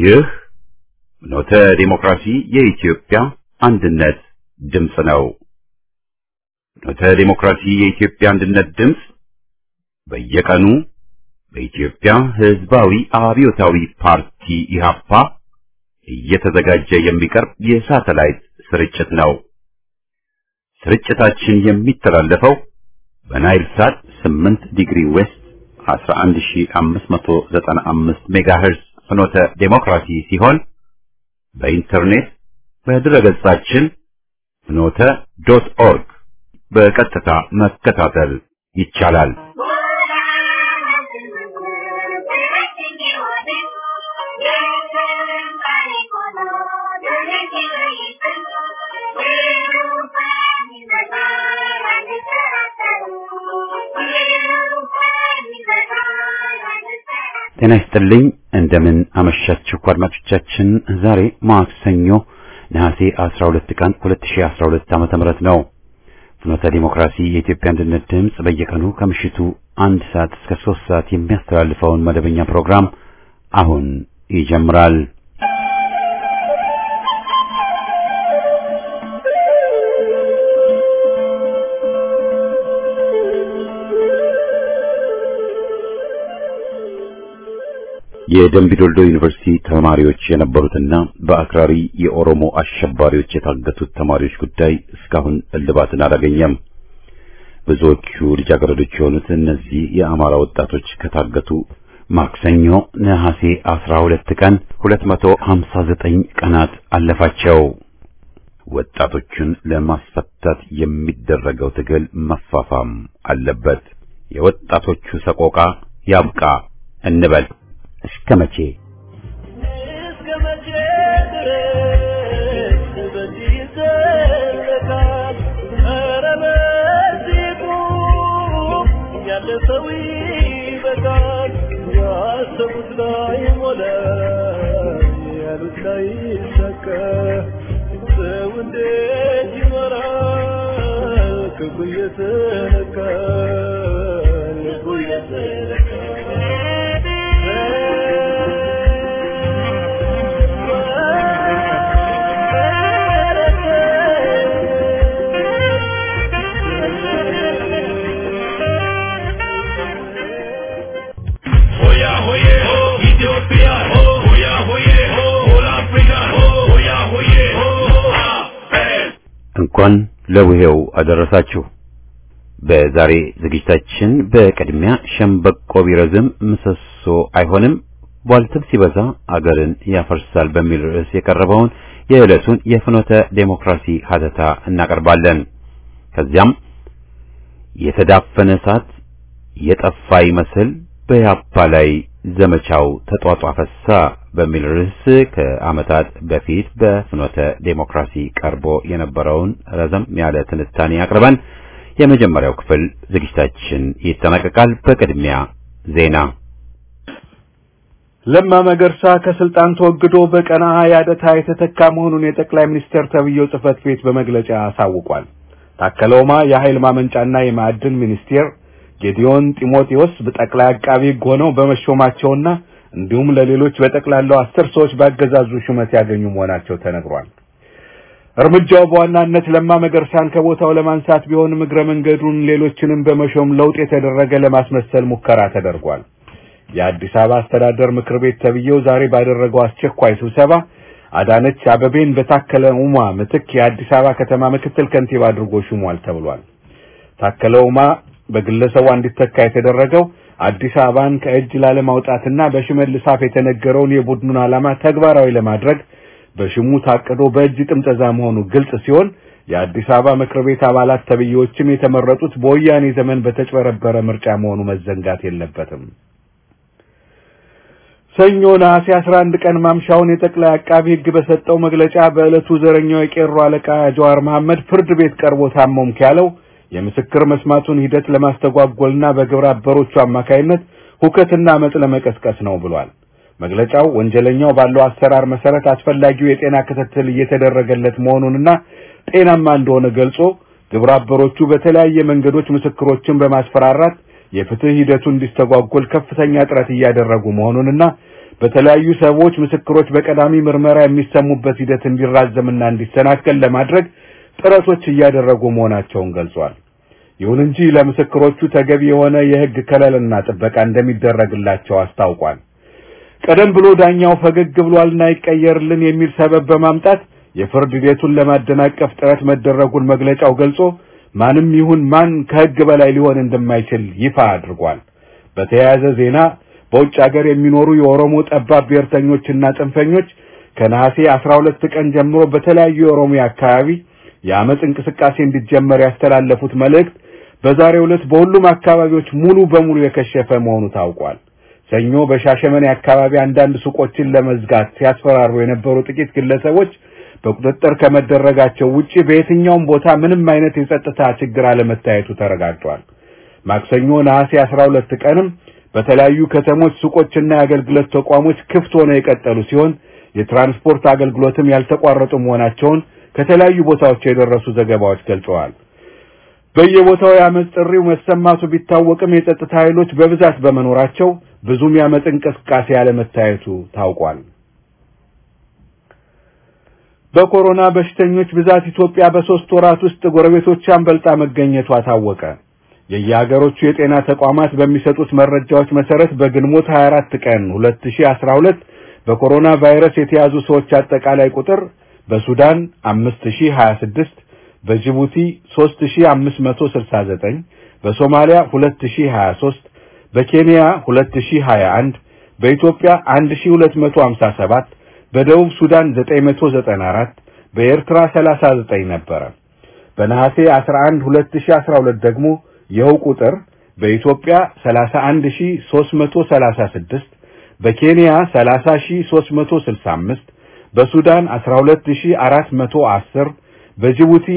ይህ ኖተ ዲሞክራሲ የኢትዮጵያ አንድነት ድምፅ ነው። ኖተ ዲሞክራሲ የኢትዮጵያ አንድነት ድምፅ በየቀኑ በኢትዮጵያ ሕዝባዊ አብዮታዊ ፓርቲ ኢህአፓ እየተዘጋጀ የሚቀርብ የሳተላይት ስርጭት ነው። ስርጭታችን የሚተላለፈው በናይል ሳት 8 ዲግሪ ዌስት 11595 ሜጋሄርዝ ፍኖተ ዴሞክራሲ ሲሆን በኢንተርኔት በድረገጻችን ፍኖተ ዶት ኦርግ በቀጥታ መከታተል ይቻላል። ጤና ይስጥልኝ። እንደምን አመሻችሁ አድማጮቻችን። ዛሬ ማክሰኞ ነሐሴ 12 ቀን 2012 ዓመተ ምህረት ነው። ፍኖተ ዲሞክራሲ የኢትዮጵያ አንድነት ድምፅ በየቀኑ ከምሽቱ አንድ ሰዓት እስከ ሶስት ሰዓት የሚያስተላልፈውን መደበኛ ፕሮግራም አሁን ይጀምራል። የደምቢዶልዶ ዩኒቨርሲቲ ተማሪዎች የነበሩትና በአክራሪ የኦሮሞ አሸባሪዎች የታገቱት ተማሪዎች ጉዳይ እስካሁን እልባትን አላገኘም። ብዙዎቹ ልጃገረዶች የሆኑት እነዚህ የአማራ ወጣቶች ከታገቱ ማክሰኞ ነሐሴ 12 ቀን 259 ቀናት አለፋቸው። ወጣቶቹን ለማስፈታት የሚደረገው ትግል መፋፋም አለበት። የወጣቶቹ ሰቆቃ ያብቃ እንበል። እስከ መቼ እስከ መቼ ድረስ በዚህ ይዘለቃል? ኧረ በዚህ ቁም፣ ያለፈው ይበቃል። ያሰቡት ላይ ሞላ፣ ያሉት ላይ ይሳካ። ሰው እንዴት ይኖራል? ክፉ እየተነካ ልቡ Hoya hoye ho, Ethiopia ho, hoya hoye ho, all Africa ho, hoya hoye ho, Amen. እንኳን ለቡሄው አደረሳችሁ። በዛሬ ዝግጅታችን በቅድሚያ ሸምበቆ ቢረዝም ምሰሶ አይሆንም፣ ቧልትም ሲበዛ አገርን ያፈርሳል በሚል ርዕስ የቀረበውን የዕለቱን የፍኖተ ዴሞክራሲ ሀተታ እናቀርባለን። ከዚያም የተዳፈነ እሳት የጠፋ ይመስል በያፓ ላይ ዘመቻው ተጧጧፈሳ በሚል ርዕስ ከዓመታት በፊት በፍኖተ ዴሞክራሲ ቀርቦ የነበረውን ረዘም ያለ ትንታኔ አቅርበን የመጀመሪያው ክፍል ዝግጅታችን ይጠናቀቃል። በቅድሚያ ዜና። ለማ መገርሳ ከስልጣን ተወግዶ በቀና ያደታ የተተካ መሆኑን የጠቅላይ ሚኒስትር ተብዬው ጽህፈት ቤት በመግለጫ አሳውቋል። ታከለ ኡማ የኃይል ማመንጫና የማዕድን ሚኒስቴር ጌዲዮን ጢሞቴዎስ በጠቅላይ አቃቢ ሕግ ሆነው በመሾማቸውና እንዲሁም ለሌሎች በጠቅላላው አስር ሰዎች ባገዛዙ ሹመት ያገኙ መሆናቸው ተነግሯል። እርምጃው በዋናነት ለማ መገርሳን ከቦታው ለማንሳት ቢሆንም እግረ መንገዱን ሌሎችንም በመሾም ለውጥ የተደረገ ለማስመሰል ሙከራ ተደርጓል። የአዲስ አበባ አስተዳደር ምክር ቤት ተብዬው ዛሬ ባደረገው አስቸኳይ ስብሰባ አዳነች አበቤን በታከለ ኡማ ምትክ የአዲስ አበባ ከተማ ምክትል ከንቲባ አድርጎ ሹሟል ተብሏል። ታከለ ኡማ በግለሰቡ እንዲተካ የተደረገው አዲስ አበባን ከእጅ ላለማውጣትና በሽመልስ አፍ የተነገረውን የቡድኑን ዓላማ ተግባራዊ ለማድረግ በሽሙ ታቅዶ በእጅ ጥምጠዛ መሆኑ ግልጽ ሲሆን የአዲስ አበባ ምክር ቤት አባላት ተብዬዎችም የተመረጡት በወያኔ ዘመን በተጭበረበረ ምርጫ መሆኑ መዘንጋት የለበትም። ሰኞ ነሐሴ 11 ቀን ማምሻውን የጠቅላይ አቃቢ ሕግ በሰጠው መግለጫ በዕለቱ ዘረኛው የቄሮ አለቃ ጀዋር መሐመድ ፍርድ ቤት ቀርቦ ታመምክ ያለው የምስክር መስማቱን ሂደት ለማስተጓጎልና በግብረ አበሮቹ አማካይነት ሁከትና አመጽ ለመቀስቀስ ነው ብሏል። መግለጫው ወንጀለኛው ባለው አሰራር መሰረት አስፈላጊው የጤና ክትትል እየተደረገለት መሆኑንና ጤናማ እንደሆነ ገልጾ ግብረ አበሮቹ በተለያየ መንገዶች ምስክሮችን በማስፈራራት የፍትህ ሂደቱ እንዲስተጓጎል ከፍተኛ ጥረት እያደረጉ መሆኑንና በተለያዩ ሰዎች ምስክሮች በቀዳሚ ምርመራ የሚሰሙበት ሂደት እንዲራዘምና እንዲሰናከል ለማድረግ ጥረቶች እያደረጉ መሆናቸውን ገልጿል። ይሁን እንጂ ለምስክሮቹ ተገቢ የሆነ የሕግ ከለልና ጥበቃ እንደሚደረግላቸው አስታውቋል። ቀደም ብሎ ዳኛው ፈገግ ብሏልና ይቀየርልን የሚል ሰበብ በማምጣት የፍርድ ሂደቱን ለማደናቀፍ ጥረት መደረጉን መግለጫው ገልጾ ማንም ይሁን ማን ከሕግ በላይ ሊሆን እንደማይችል ይፋ አድርጓል። በተያያዘ ዜና በውጭ ሀገር የሚኖሩ የኦሮሞ ጠባብ ብሔርተኞችና ጽንፈኞች ከነሐሴ 12 ቀን ጀምሮ በተለያዩ የኦሮሚያ አካባቢ የአመፅ እንቅስቃሴ እንዲጀመር ያስተላለፉት መልእክት በዛሬው ዕለት በሁሉም አካባቢዎች ሙሉ በሙሉ የከሸፈ መሆኑ ታውቋል። ሰኞ በሻሸመኔ አካባቢ አንዳንድ ሱቆችን ለመዝጋት ሲያስፈራሩ የነበሩ ጥቂት ግለሰቦች በቁጥጥር ከመደረጋቸው ውጪ በየትኛውም ቦታ ምንም አይነት የጸጥታ ችግር አለመታየቱ ተረጋግጧል። ማክሰኞ ነሐሴ 12 ቀንም በተለያዩ ከተሞች ሱቆችና የአገልግሎት ተቋሞች ክፍት ሆነው የቀጠሉ ሲሆን የትራንስፖርት አገልግሎትም ያልተቋረጡ መሆናቸውን ከተለያዩ ቦታዎች የደረሱ ዘገባዎች ገልጸዋል። በየቦታው የአመፅ ጥሪው መሰማቱ ቢታወቅም የጸጥታ ኃይሎች በብዛት በመኖራቸው ብዙም የአመፅ እንቅስቃሴ ያለመታየቱ ታውቋል። በኮሮና በሽተኞች ብዛት ኢትዮጵያ በሶስት ወራት ውስጥ ጎረቤቶቿን በልጣ መገኘቷ ታወቀ። የየሀገሮቹ የጤና ተቋማት በሚሰጡት መረጃዎች መሰረት በግንቦት 24 ቀን 2012 በኮሮና ቫይረስ የተያዙ ሰዎች አጠቃላይ ቁጥር በሱዳን 5026፣ በጅቡቲ 3569፣ በሶማሊያ 2023፣ በኬንያ 2021፣ በኢትዮጵያ 1257፣ በደቡብ ሱዳን 994፣ በኤርትራ 39 ነበረ። በነሐሴ 11 2012 ደግሞ ይኸው ቁጥር በኢትዮጵያ 31336 በኬንያ 30365 በሱዳን 12410 በጅቡቲ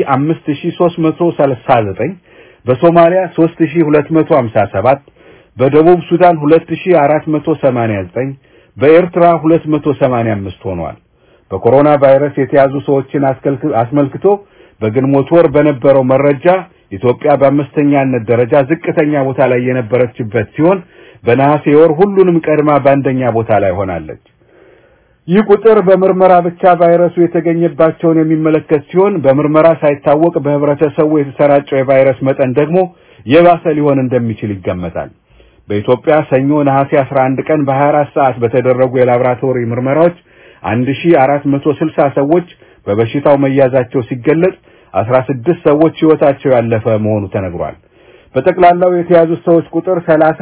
5339 በሶማሊያ 3257 በደቡብ ሱዳን 2489 በኤርትራ 285 ሆኗል። በኮሮና ቫይረስ የተያዙ ሰዎችን አስመልክቶ በግንቦት ወር በነበረው መረጃ ኢትዮጵያ በአምስተኛነት ደረጃ ዝቅተኛ ቦታ ላይ የነበረችበት ሲሆን በነሐሴ ወር ሁሉንም ቀድማ በአንደኛ ቦታ ላይ ሆናለች። ይህ ቁጥር በምርመራ ብቻ ቫይረሱ የተገኘባቸውን የሚመለከት ሲሆን በምርመራ ሳይታወቅ በህብረተሰቡ የተሰራጨው የቫይረስ መጠን ደግሞ የባሰ ሊሆን እንደሚችል ይገመታል። በኢትዮጵያ ሰኞ ነሐሴ 11 ቀን በ24 ሰዓት በተደረጉ የላብራቶሪ ምርመራዎች 1460 ሰዎች በበሽታው መያዛቸው ሲገለጽ 16 ሰዎች ህይወታቸው ያለፈ መሆኑ ተነግሯል። በጠቅላላው የተያዙት ሰዎች ቁጥር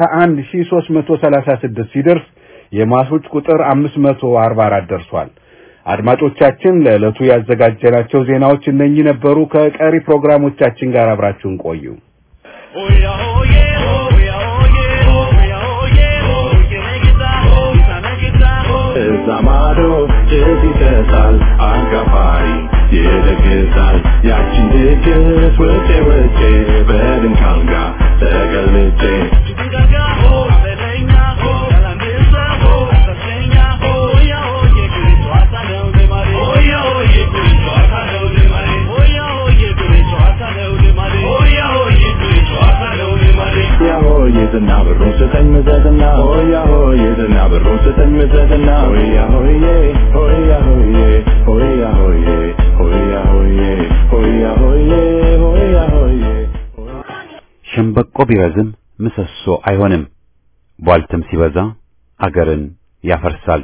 31336 ሲደርስ የሟቾች ቁጥር 544 ደርሷል። አድማጮቻችን ለዕለቱ ያዘጋጀናቸው ዜናዎች እነኚህ ነበሩ። ከቀሪ ፕሮግራሞቻችን ጋር አብራችሁን ቆዩ። Oya oye, oya oye, oya oye, oye megita, ita megita. እዛ ማዶ ጭስ ይጨሳል አጋፋሪ ይደግሳል ያቺን ድግስ ውጬ ውጬ በድንኳን ጋር ተገልጬ Gaga ho, beleña ho, galanesa ho, caseña ho, oya oye, grito hasta leo de mare. Oya oye, grito hasta leo de mare. Oya oye, grito hasta leo de mare. Oya oye, grito hasta leo de mare. ሆያ ሆዬ ዝና ብሩን ስጠኝ ምዘዝና ሆያ ሆዬ ዝና ብሩን ስጠኝ ምዘዝና ሆያ ሆዬ ሆያ ሆዬ ሆያ ሆዬ ሆያ ሆዬ ሆያ ሆዬ ሆያ ሆዬ ሸምበቆ ቢረዝም ምሰሶ አይሆንም፣ ቧልትም ሲበዛ አገርን ያፈርሳል።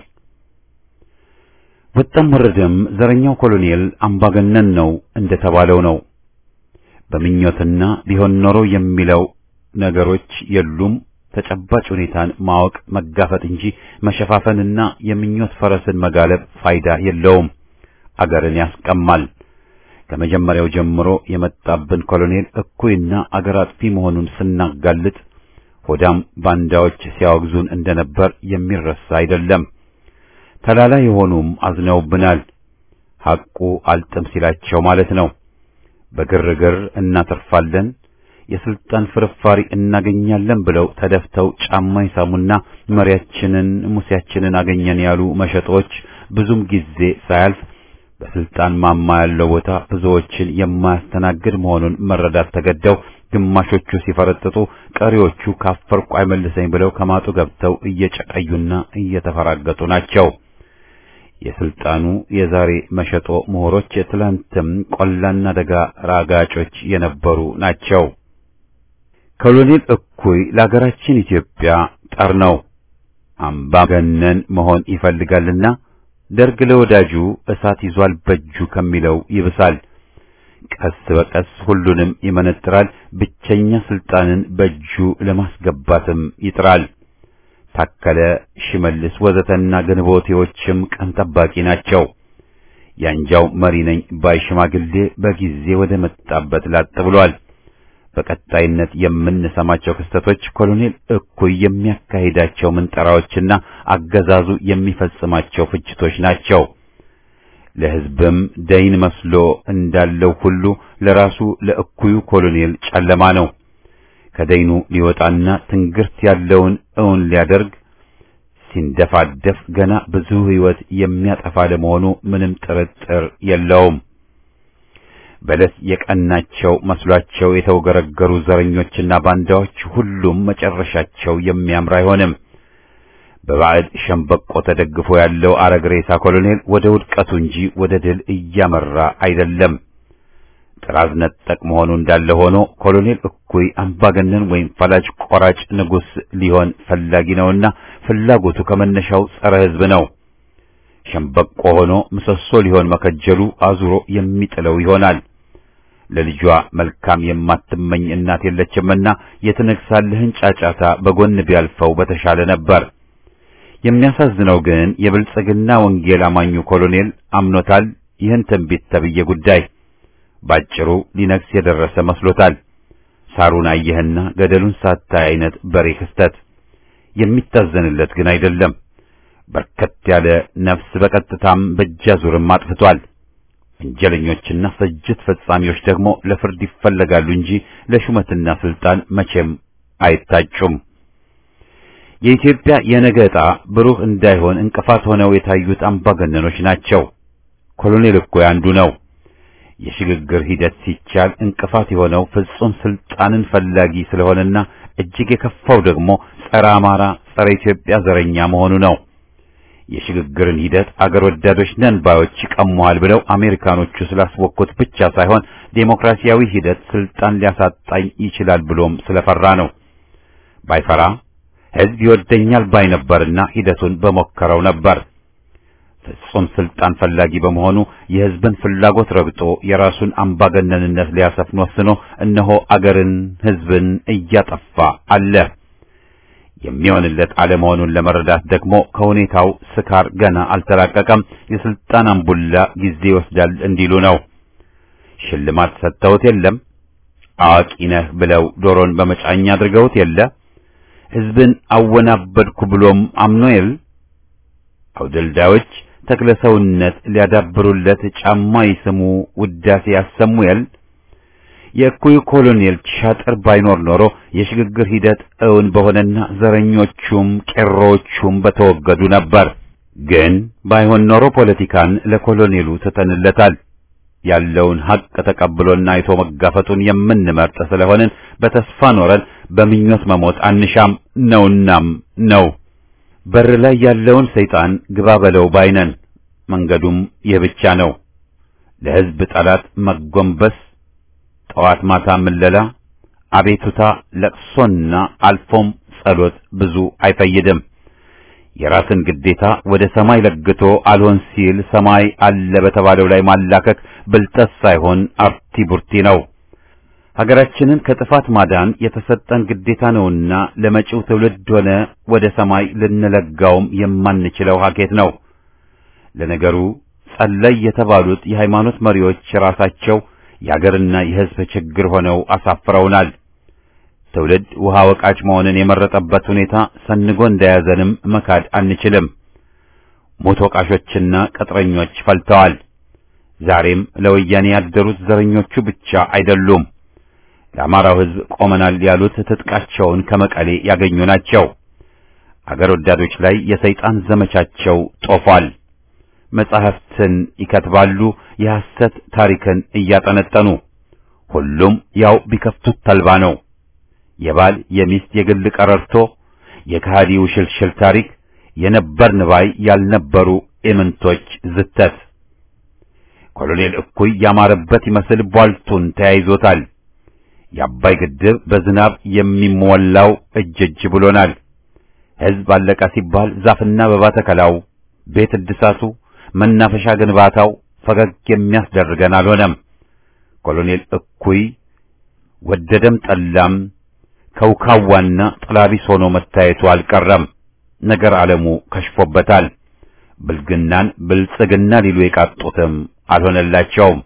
ወጣም ወረደም ዘረኛው ኮሎኔል አምባገነን ነው እንደተባለው ነው። በምኞትና ቢሆን ኖሮ የሚለው ነገሮች የሉም። ተጨባጭ ሁኔታን ማወቅ መጋፈጥ እንጂ መሸፋፈንና የምኞት ፈረስን መጋለብ ፋይዳ የለውም፣ አገርን ያስቀማል። ከመጀመሪያው ጀምሮ የመጣብን ኮሎኔል እኩይና አገር አጥፊ መሆኑን ስናጋልጥ ሆዳም ባንዳዎች ሲያወግዙን እንደነበር የሚረሳ አይደለም። ተላላ የሆኑም አዝነውብናል። ሐቁ አልጥም ሲላቸው ማለት ነው። በግርግር እናተርፋለን፣ የስልጣን ፍርፋሪ እናገኛለን ብለው ተደፍተው ጫማ ይሳሙና መሪያችንን ሙሴያችንን አገኘን ያሉ መሸጦች ብዙም ጊዜ ሳያልፍ በስልጣን ማማ ያለው ቦታ ብዙዎችን የማያስተናግድ መሆኑን መረዳት ተገደው ግማሾቹ ሲፈረጥጡ፣ ቀሪዎቹ ካፈርኩ አይመልሰኝ ብለው ከማጡ ገብተው እየጨቀዩና እየተፈራገጡ ናቸው። የስልጣኑ የዛሬ መሸጦ ምሁሮች የትላንትም ቆላና ደጋ ራጋጮች የነበሩ ናቸው። ኮሎኔል እኩይ ለሀገራችን ኢትዮጵያ ጠር ነው። አምባገነን መሆን ይፈልጋልና ደርግ ለወዳጁ እሳት ይዟል በእጁ ከሚለው ይብሳል። ቀስ በቀስ ሁሉንም ይመነጥራል። ብቸኛ ስልጣንን በእጁ ለማስገባትም ይጥራል። ታከለ፣ ሽመልስ ወዘተና ግንቦቴዎችም ቀን ጠባቂ ናቸው። ያንጃው መሪ ነኝ ባይ ሽማግሌ በጊዜ ወደ መጣበት ላጥ ብሏል። በቀጣይነት የምንሰማቸው ክስተቶች ኮሎኔል እኩይ የሚያካሂዳቸው ምንጠራዎችና አገዛዙ የሚፈጽማቸው ፍጅቶች ናቸው። ለሕዝብም ደይን መስሎ እንዳለው ሁሉ ለራሱ ለእኩዩ ኮሎኔል ጨለማ ነው። ከደይኑ ሊወጣና ትንግርት ያለውን እውን ሊያደርግ ሲንደፋደፍ ገና ብዙ ሕይወት የሚያጠፋ ለመሆኑ ምንም ጥርጥር የለውም። በለስ የቀናቸው መስሏቸው የተወገረገሩ ዘረኞችና ባንዳዎች ሁሉም መጨረሻቸው የሚያምር አይሆንም። በባዕድ ሸምበቆ ተደግፎ ያለው አረግሬሳ ኮሎኔል ወደ ውድቀቱ እንጂ ወደ ድል እያመራ አይደለም። ጥራዝ ነጠቅ መሆኑ እንዳለ ሆኖ ኮሎኔል እኩይ አምባገነን ወይም ፈላጭ ቆራጭ ንጉሥ ሊሆን ፈላጊ ነውና ፍላጎቱ ከመነሻው ጸረ ሕዝብ ነው። ሸምበቆ ሆኖ ምሰሶ ሊሆን መከጀሉ አዙሮ የሚጥለው ይሆናል። ለልጇ መልካም የማትመኝ እናት የለችምና የትነግሳለህን ጫጫታ በጎን ቢያልፈው በተሻለ ነበር። የሚያሳዝነው ግን የብልጽግና ወንጌል አማኙ ኮሎኔል አምኖታል። ይህን ትንቢት ተብዬ ጉዳይ ባጭሩ ሊነግስ የደረሰ መስሎታል። ሳሩን አየህና ገደሉን ሳታይ አይነት በሬ ክስተት የሚታዘንለት ግን አይደለም። በርከት ያለ ነፍስ በቀጥታም በእጃዙርም አጥፍቷል። ወንጀለኞችና ፍጅት ፈጻሚዎች ደግሞ ለፍርድ ይፈለጋሉ እንጂ ለሹመትና ስልጣን መቼም አይታጩም። የኢትዮጵያ የነገ ዕጣ ብሩህ እንዳይሆን እንቅፋት ሆነው የታዩት አምባገነኖች ናቸው። ኮሎኔል እኮ አንዱ ነው። የሽግግር ሂደት ሲቻል እንቅፋት የሆነው ፍጹም ስልጣንን ፈላጊ ስለሆነና እጅግ የከፋው ደግሞ ጸረ አማራ፣ ጸረ ኢትዮጵያ ዘረኛ መሆኑ ነው። የሽግግርን ሂደት አገር ወዳዶች ነን ባዮች ይቀሙሃል ብለው አሜሪካኖቹ ስላስወኩት ብቻ ሳይሆን ዴሞክራሲያዊ ሂደት ስልጣን ሊያሳጣኝ ይችላል ብሎም ስለፈራ ነው። ባይፈራ ሕዝብ ይወደኛል ባይ ነበርና ሂደቱን በሞከረው ነበር። ፍጹም ስልጣን ፈላጊ በመሆኑ የሕዝብን ፍላጎት ረግጦ የራሱን አምባገነንነት ሊያሰፍን ወስኖ እነሆ አገርን፣ ሕዝብን እያጠፋ አለ። የሚሆንለት አለመሆኑን ለመረዳት ደግሞ ከሁኔታው ስካር ገና አልተላቀቀም። የስልጣን አምቡላ ጊዜ ይወስዳል እንዲሉ ነው። ሽልማት ሰጥተውት የለም። አዋቂ ነህ ብለው ዶሮን በመጫኛ አድርገውት የለ። ሕዝብን አወናበድኩ ብሎም አምኖ የል። አውደልዳዮች ተክለሰውነት ሊያዳብሩለት ጫማ ይስሙ ውዳሴ ያሰሙ የል። የእኩዩ ኮሎኔል ሻጥር ባይኖር ኖሮ የሽግግር ሂደት እውን በሆነና ዘረኞቹም ቄሮዎቹም በተወገዱ ነበር። ግን ባይሆን ኖሮ ፖለቲካን ለኮሎኔሉ ትተንለታል። ያለውን ሀቅ ተቀብሎና አይቶ መጋፈጡን የምንመርጥ ስለሆንን በተስፋ ኖረን በምኞት መሞት አንሻም ነውናም ነው። በር ላይ ያለውን ሰይጣን ግባ በለው ባይነን። መንገዱም ይህ ብቻ ነው። ለሕዝብ ጠላት መጎንበስ ጠዋት ማታ ምለላ፣ አቤቱታ፣ ለቅሶና አልፎም ጸሎት ብዙ አይፈይድም። የራስን ግዴታ ወደ ሰማይ ለግቶ አልሆን ሲል ሰማይ አለ በተባለው ላይ ማላከክ ብልጠት ሳይሆን አርቲ ቡርቲ ነው። ሀገራችንን ከጥፋት ማዳን የተሰጠን ግዴታ ነውና ለመጪው ትውልድ ሆነ ወደ ሰማይ ልንለጋውም የማንችለው ሀኬት ነው። ለነገሩ ጸለይ የተባሉት የሃይማኖት መሪዎች ራሳቸው የአገርና የሕዝብ ችግር ሆነው አሳፍረውናል። ትውልድ ውሃ ወቃጭ መሆንን የመረጠበት ሁኔታ ሰንጎ እንደያዘንም መካድ አንችልም። ሞት ወቃሾችና ቅጥረኞች ፈልተዋል። ዛሬም ለወያኔ ያደሩት ዘረኞቹ ብቻ አይደሉም። ለአማራው ሕዝብ ቆመናል ያሉት ትጥቃቸውን ከመቀሌ ያገኙ ናቸው። አገር ወዳዶች ላይ የሰይጣን ዘመቻቸው ጦፏል። መጻሕፍትን ይከትባሉ፣ የሐሰት ታሪክን እያጠነጠኑ ሁሉም ያው ቢከፍቱት ተልባ ነው። የባል የሚስት የግል ቀረርቶ፣ የከሃዲው ሽልሽል ታሪክ፣ የነበርን ባይ ያልነበሩ ኢምንቶች ዝተት። ኮሎኔል እኩይ ያማረበት ይመስል ቧልቱን ተያይዞታል። የአባይ ግድብ በዝናብ የሚሞላው እጅ እጅ ብሎናል። ሕዝብ አለቀ ሲባል ዛፍና አበባ ተከላው፣ ቤት እድሳቱ፣ መናፈሻ ግንባታው ፈገግ የሚያስደርገን አልሆነም። ኮሎኔል እኩይ ወደደም ጠላም ከውካዋና ጥላቢስ ሆኖ መታየቱ አልቀረም። ነገር ዓለሙ ከሽፎበታል። ብልግናን ብልጽግና ሊሉ የቃጡትም አልሆነላቸውም።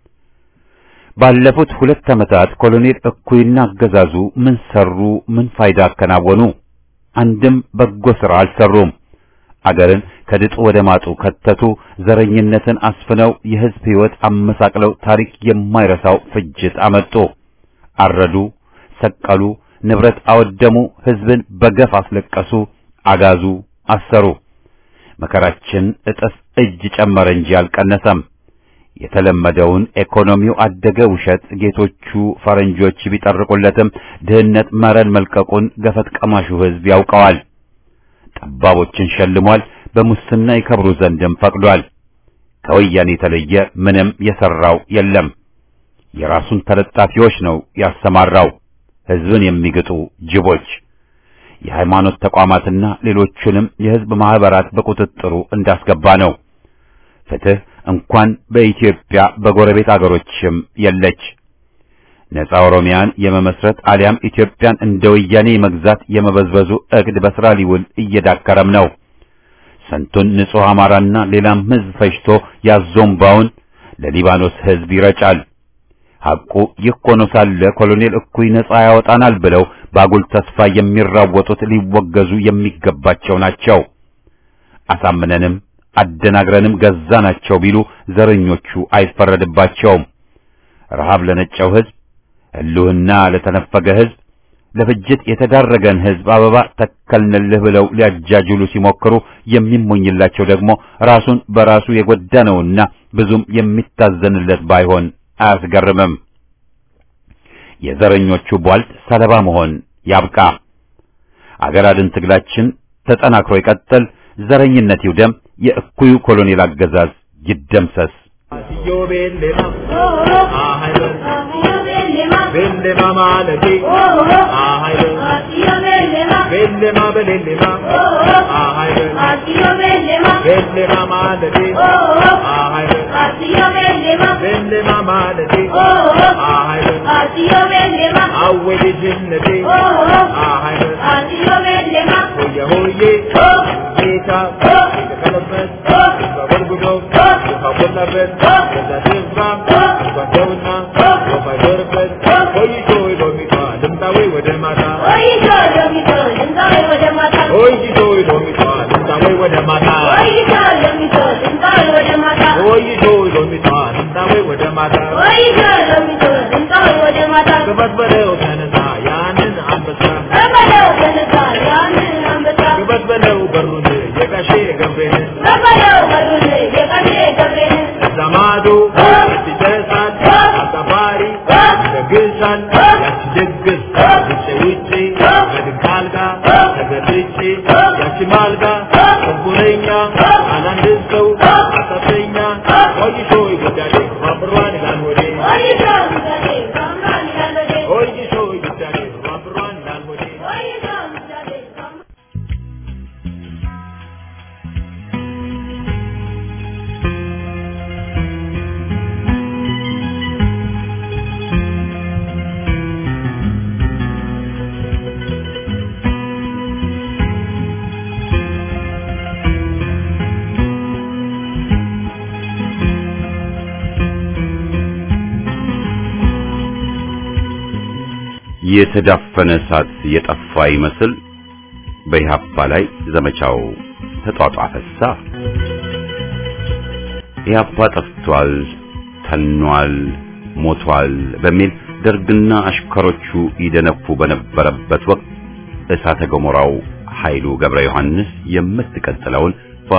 ባለፉት ሁለት ዓመታት ኮሎኔል እኩይና አገዛዙ ምን ሰሩ? ምን ፋይዳ አከናወኑ? አንድም በጎ ሥራ አልሰሩም። አገርን ከድጡ ወደ ማጡ ከተቱ። ዘረኝነትን አስፍነው የሕዝብ ሕይወት አመሳቅለው ታሪክ የማይረሳው ፍጅት አመጡ። አረዱ፣ ሰቀሉ፣ ንብረት አወደሙ፣ ሕዝብን በገፍ አስለቀሱ፣ አጋዙ፣ አሰሩ። መከራችን እጥፍ እጅ ጨመረ እንጂ አልቀነሰም። የተለመደውን ኢኮኖሚው አደገ ውሸት ጌቶቹ ፈረንጆች ቢጠርቁለትም ድህነት መረን መልቀቁን ገፈት ቀማሹ ሕዝብ ያውቀዋል። ጠባቦችን ሸልሟል። በሙስና ይከብሩ ዘንድም ፈቅዷል። ከወያኔ የተለየ ምንም የሰራው የለም። የራሱን ተለጣፊዎች ነው ያሰማራው፣ ሕዝብን የሚግጡ ጅቦች። የሃይማኖት ተቋማትና ሌሎቹንም የሕዝብ ማህበራት በቁጥጥሩ እንዳስገባ ነው። ፍትህ እንኳን በኢትዮጵያ በጎረቤት አገሮችም የለች። ነፃ ኦሮሚያን የመመስረት አሊያም ኢትዮጵያን እንደ ወያኔ መግዛት የመበዝበዙ እቅድ በስራ ሊውል እየዳከረም ነው። ስንቱን ንጹሕ አማራና ሌላም ሕዝብ ፈጅቶ ያዞምባውን ለሊባኖስ ሕዝብ ይረጫል። ሐቁ ይህ ሆኖ ሳለ ኮሎኔል እኩይ ነፃ ያወጣናል ብለው ባጉል ተስፋ የሚራወጡት ሊወገዙ የሚገባቸው ናቸው። አሳምነንም አደናግረንም ገዛናቸው ቢሉ ዘረኞቹ አይፈረድባቸውም። ረሃብ ለነጨው ሕዝብ፣ ሕልውና ለተነፈገ ሕዝብ፣ ለፍጅት የተዳረገን ሕዝብ አበባ ተከልንልህ ብለው ሊያጃጅሉ ሲሞክሩ የሚሞኝላቸው ደግሞ ራሱን በራሱ የጎዳ ነውና ብዙም የሚታዘንለት ባይሆን አያስገርምም። የዘረኞቹ ቧልት ሰለባ መሆን ያብቃ። አገር አድን ትግላችን ተጠናክሮ ይቀጥል። ዘረኝነት ይውደም። የእኩዩ ኮሎኔል አገዛዝ ይደምሰስ። Yo bellema, ahaylo, bellema malati, ahaylo, bellema belellema, ahaylo, bellema malati, ahaylo, bellema malati, ahaylo, awwali jinnati, ahaylo, hoye hoye, gita, kalabas, babargudo, babargudo, ከዛቴባ ጓደውና ወፋጀርበት ቆይቶ ሎሚቷ ልምጣዌ ወደ ማታ ቆይቶ ሎሚቷ ልምጣዌ ወደ ማታ ቆይቶ ሎሚቷ ልምጣዌ ወደ ማታ ግባት በለው ተነሳ ያንን አንበሳ ግባት በለው በሩን የጋሼ ገብሬን ዘማዶ ይደርሳል አጋፋሪ ይደግሳል ያቺ ደግስ ውጭ ውጭ በድንክ አልጋ ተገልጬ ያቺ ማልጋ ሽንኩረኛ አላንድ ሰው አሳተኛ ቆይሾ ይጉዳዴ ማብሯን ይላል ወዴ ቆይሾ ይጉዳዴ ማብሯን ይላል ወዴ የተዳፈነ እሳት የጠፋ ይመስል በኢህአፓ ላይ ዘመቻው ተጧጧፈሳ። ኢህአፓ ጠፍቷል፣ ተኗል፣ ሞቷል በሚል ደርግና አሽከሮቹ ይደነፉ በነበረበት ወቅት እሳተ ገሞራው ኃይሉ ገብረ ዮሐንስ የምትቀጥለውን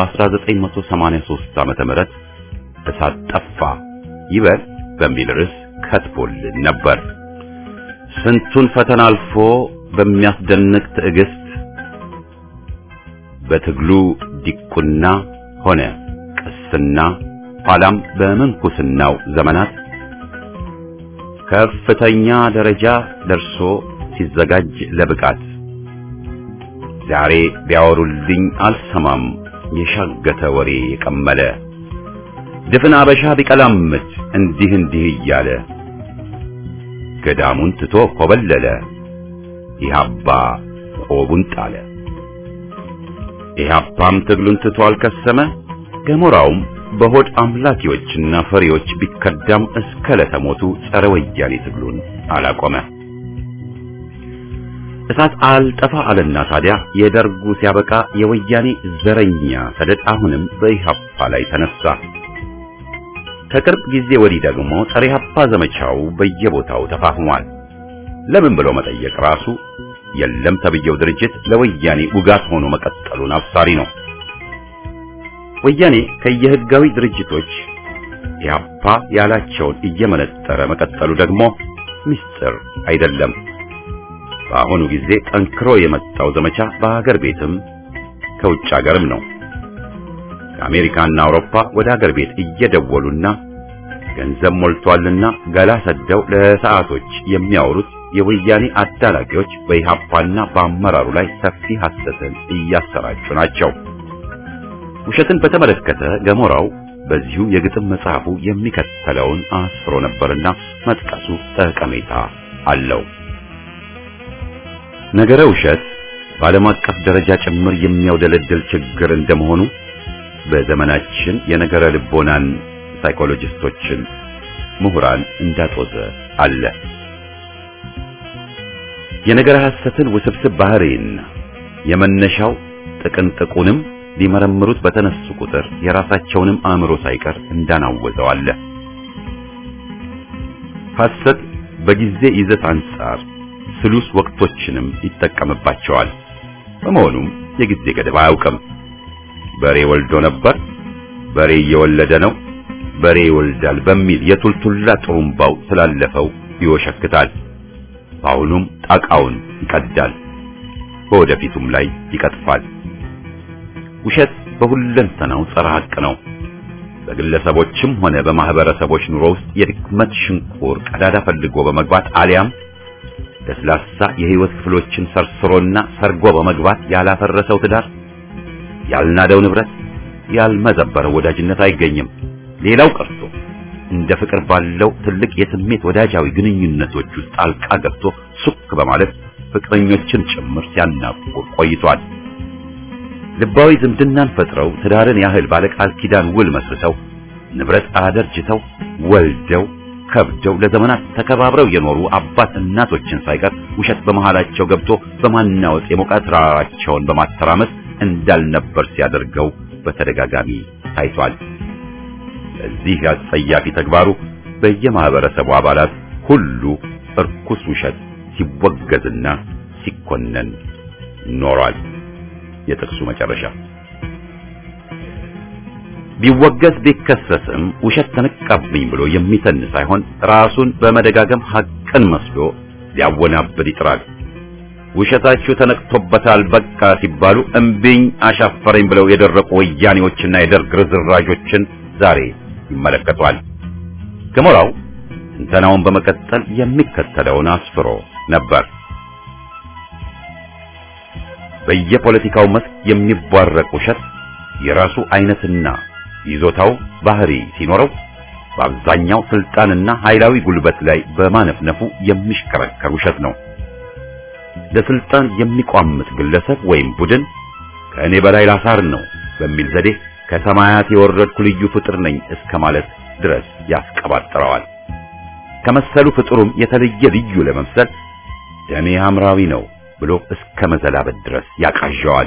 በ1983 ዓመተ ምህረት እሳት ጠፋ ይበል በሚል ርዕስ ከትቦልን ነበር። ስንቱን ፈተና አልፎ በሚያስደንቅ ትዕግስት በትግሉ ዲቁና ሆነ ቅስና ኋላም በምንኩስናው ዘመናት ከፍተኛ ደረጃ ደርሶ ሲዘጋጅ ለብቃት ዛሬ ቢያወሩልኝ አልሰማም የሻገተ ወሬ የቀመለ ድፍን አበሻ ቢቀላምት እንዲህ እንዲህ እያለ ገዳሙን ትቶ ኮበለለ ኢህአፓ ቆቡን ጣለ። ኢህአፓም ትግሉን ትቶ አልከሰመ ገሞራውም በሆድ አምላኪዎችና ፈሪዎች ቢከዳም እስከ ለተሞቱ ጸረ ወያኔ ትግሉን አላቆመ። እሳት አልጠፋ አለና ታዲያ የደርጉ ሲያበቃ የወያኔ ዘረኛ ሰደድ አሁንም በኢህአፓ ላይ ተነሳ። ከቅርብ ጊዜ ወዲህ ደግሞ ጸረ ኢህአፓ ዘመቻው በየቦታው ተፋፍሟል። ለምን ብሎ መጠየቅ ራሱ የለም ተብየው ድርጅት ለወያኔ ውጋት ሆኖ መቀጠሉን አብሳሪ ነው። ወያኔ ከየህጋዊ ድርጅቶች ኢህአፓ ያላቸውን እየመነጠረ መቀጠሉ ደግሞ ምስጢር አይደለም። በአሁኑ ጊዜ ጠንክሮ የመጣው ዘመቻ በሀገር ቤትም ከውጭ ሀገርም ነው። ከአሜሪካና አውሮፓ ወደ ሀገር ቤት እየደወሉና ገንዘብ ሞልቷልና ገላ ሰደው ለሰዓቶች የሚያወሩት የወያኔ አዳላቂዎች በኢህአፓና በአመራሩ ላይ ሰፊ ሐሰትን እያሰራጩ ናቸው። ውሸትን በተመለከተ ገሞራው በዚሁ የግጥም መጽሐፉ የሚከተለውን አስፍሮ ነበርና መጥቀሱ ጠቀሜታ አለው። ነገረ ውሸት በዓለም አቀፍ ደረጃ ጭምር የሚያውደለድል ችግር እንደመሆኑ በዘመናችን የነገረ ልቦናን ሳይኮሎጂስቶችን ምሁራን እንዳጦዘ አለ። የነገረ ሐሰትን ውስብስብ ባህሪና የመነሻው ጥቅንጥቁንም ሊመረምሩት በተነሱ ቁጥር የራሳቸውንም አእምሮ ሳይቀር እንዳናወዘው አለ። ሐሰት በጊዜ ይዘት አንጻር ስሉስ ወቅቶችንም ይጠቀምባቸዋል። በመሆኑም የጊዜ ገደብ አያውቅም። በሬ ወልዶ ነበር፣ በሬ እየወለደ ነው፣ በሬ ይወልዳል በሚል የቱልቱላ ጥሩምባው ስላለፈው ይወሸክታል። በአሁኑም ጣቃውን ይቀዳል፣ በወደፊቱም ላይ ይቀጥፋል። ውሸት በሁለንተናው ጸረ ሐቅ ነው። በግለሰቦችም ሆነ በማህበረሰቦች ኑሮ ውስጥ የድክመት ሽንቁር ቀዳዳ ፈልጎ በመግባት አሊያም ለስላሳ የህይወት ክፍሎችን ሰርስሮና ሰርጎ በመግባት ያላፈረሰው ትዳር፣ ያልናደው ንብረት፣ ያልመዘበረው ወዳጅነት አይገኝም። ሌላው ቀርቶ እንደ ፍቅር ባለው ትልቅ የስሜት ወዳጃዊ ግንኙነቶች ውስጥ ጣልቃ ገብቶ ሱክ በማለት ፍቅረኞችን ጭምር ሲያናቁር ቆይቷል። ልባዊ ዝምድናን ፈጥረው ትዳርን ያህል ባለቃል ኪዳን ውል መስርተው ንብረት አደርጅተው ወልደው ከብደው ለዘመናት ተከባብረው የኖሩ አባት እናቶችን ሳይቀር ውሸት በመሃላቸው ገብቶ በማናወጥ የሞቃት ራራቸውን በማተራመስ እንዳልነበር ሲያደርገው በተደጋጋሚ ታይቷል። በዚህ አጸያፊ ተግባሩ በየማህበረሰቡ አባላት ሁሉ እርኩስ ውሸት ሲወገዝና ሲኮነን ኖሯል። የጥቅሱ መጨረሻ ቢወገዝ ቢከሰስም ውሸት ተነቃብኝ ብሎ የሚተን ሳይሆን ራሱን በመደጋገም ሐቅን መስሎ ሊያወናብድ ይጥራል። ውሸታችሁ ተነቅቶበታል በቃ ሲባሉ እምቢኝ አሻፈረኝ ብለው የደረቁ ወያኔዎችና የደርግ ርዝራዦችን ዛሬ ይመለከቷል። ገሞራው ትንተናውን በመቀጠል የሚከተለውን አስፍሮ ነበር። በየፖለቲካው መስክ የሚቧረቅ ውሸት የራሱ አይነትና ይዞታው ባህሪ ሲኖረው በአብዛኛው ስልጣንና ኃይላዊ ጉልበት ላይ በማነፍነፉ የሚሽከረከር ውሸት ነው። ለስልጣን የሚቋምጥ ግለሰብ ወይም ቡድን ከእኔ በላይ ላሳር ነው በሚል ዘዴ ከሰማያት የወረድኩ ልዩ ፍጥር ነኝ እስከ ማለት ድረስ ያስቀባጥረዋል። ከመሰሉ ፍጥሩም የተለየ ልዩ ለመምሰል ደሜ ሐምራዊ ነው ብሎ እስከ መዘላበት ድረስ ያቃዣዋል።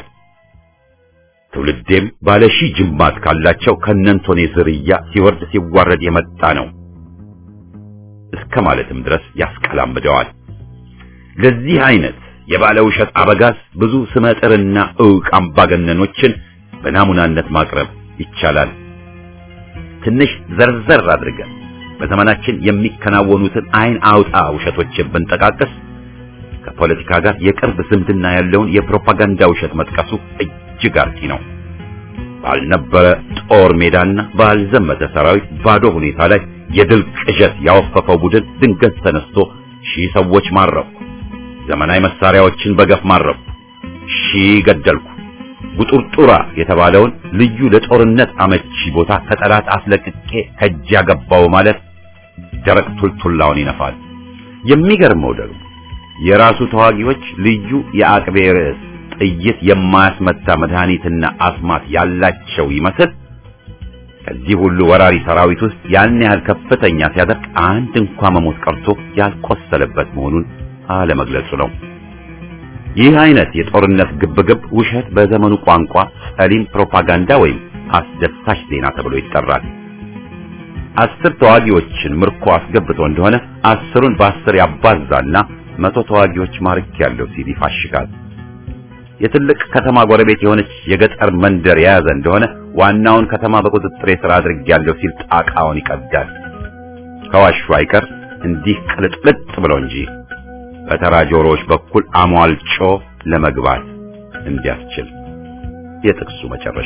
ትውልዴም ባለ ሺህ ጅማት ካላቸው ከነንቶኔ ዝርያ ሲወርድ ሲዋረድ የመጣ ነው እስከ ማለትም ድረስ ያስቀላምደዋል። ለዚህ አይነት የባለ ውሸት አበጋዝ ብዙ ስመጥርና ዕውቅ አምባገነኖችን በናሙናነት ማቅረብ ይቻላል። ትንሽ ዘርዘር አድርገን በዘመናችን የሚከናወኑትን አይን አውጣ ውሸቶችን ብንጠቃቅስ ከፖለቲካ ጋር የቅርብ ዝምድና ያለውን የፕሮፓጋንዳ ውሸት መጥቀሱ እጅግ አርኪ ነው። ባልነበረ ጦር ሜዳና ባልዘመተ ሰራዊት ባዶ ሁኔታ ላይ የድል ቅዠት ያወፈፈው ቡድን ድንገት ተነስቶ ሺህ ሰዎች ማረኩ፣ ዘመናዊ መሳሪያዎችን በገፍ ማረኩ፣ ሺህ ገደልኩ፣ ጉጡርጡራ የተባለውን ልዩ ለጦርነት አመቺ ቦታ ከጠላት አስለቅቄ ከእጅ ያገባው ማለት ደረቅ ቱልቱላውን ይነፋል። የሚገርመው ደግሞ የራሱ ተዋጊዎች ልዩ የአቅቤ ርዕስ ጥይት የማያስመታ መድኃኒትና አስማት ያላቸው ይመስል ከዚህ ሁሉ ወራሪ ሰራዊት ውስጥ ያን ያህል ከፍተኛ ሲያደርግ አንድ እንኳ መሞት ቀርቶ ያልቆሰለበት መሆኑን አለመግለጹ ነው። ይህ አይነት የጦርነት ግብግብ ውሸት በዘመኑ ቋንቋ ጸሊም ፕሮፓጋንዳ ወይም አስደሳች ዜና ተብሎ ይጠራል። አስር ተዋጊዎችን ምርኮ አስገብቶ እንደሆነ አስሩን በአስር ያባዛና መቶ ተዋጊዎች ማርክ ያለው ሲል ይፋሽጋል። የትልቅ ከተማ ጎረቤት የሆነች የገጠር መንደር የያዘ እንደሆነ ዋናውን ከተማ በቁጥጥሬ ስር አድርጌያለሁ ሲል ጣቃውን ይቀዳል። ከዋሹ አይቀር እንዲህ ቅልጥልጥ ብሎ እንጂ በተራ ጆሮዎች በኩል አሟልጮ ለመግባት እንዲያስችል። የጥቅሱ መጨረሻ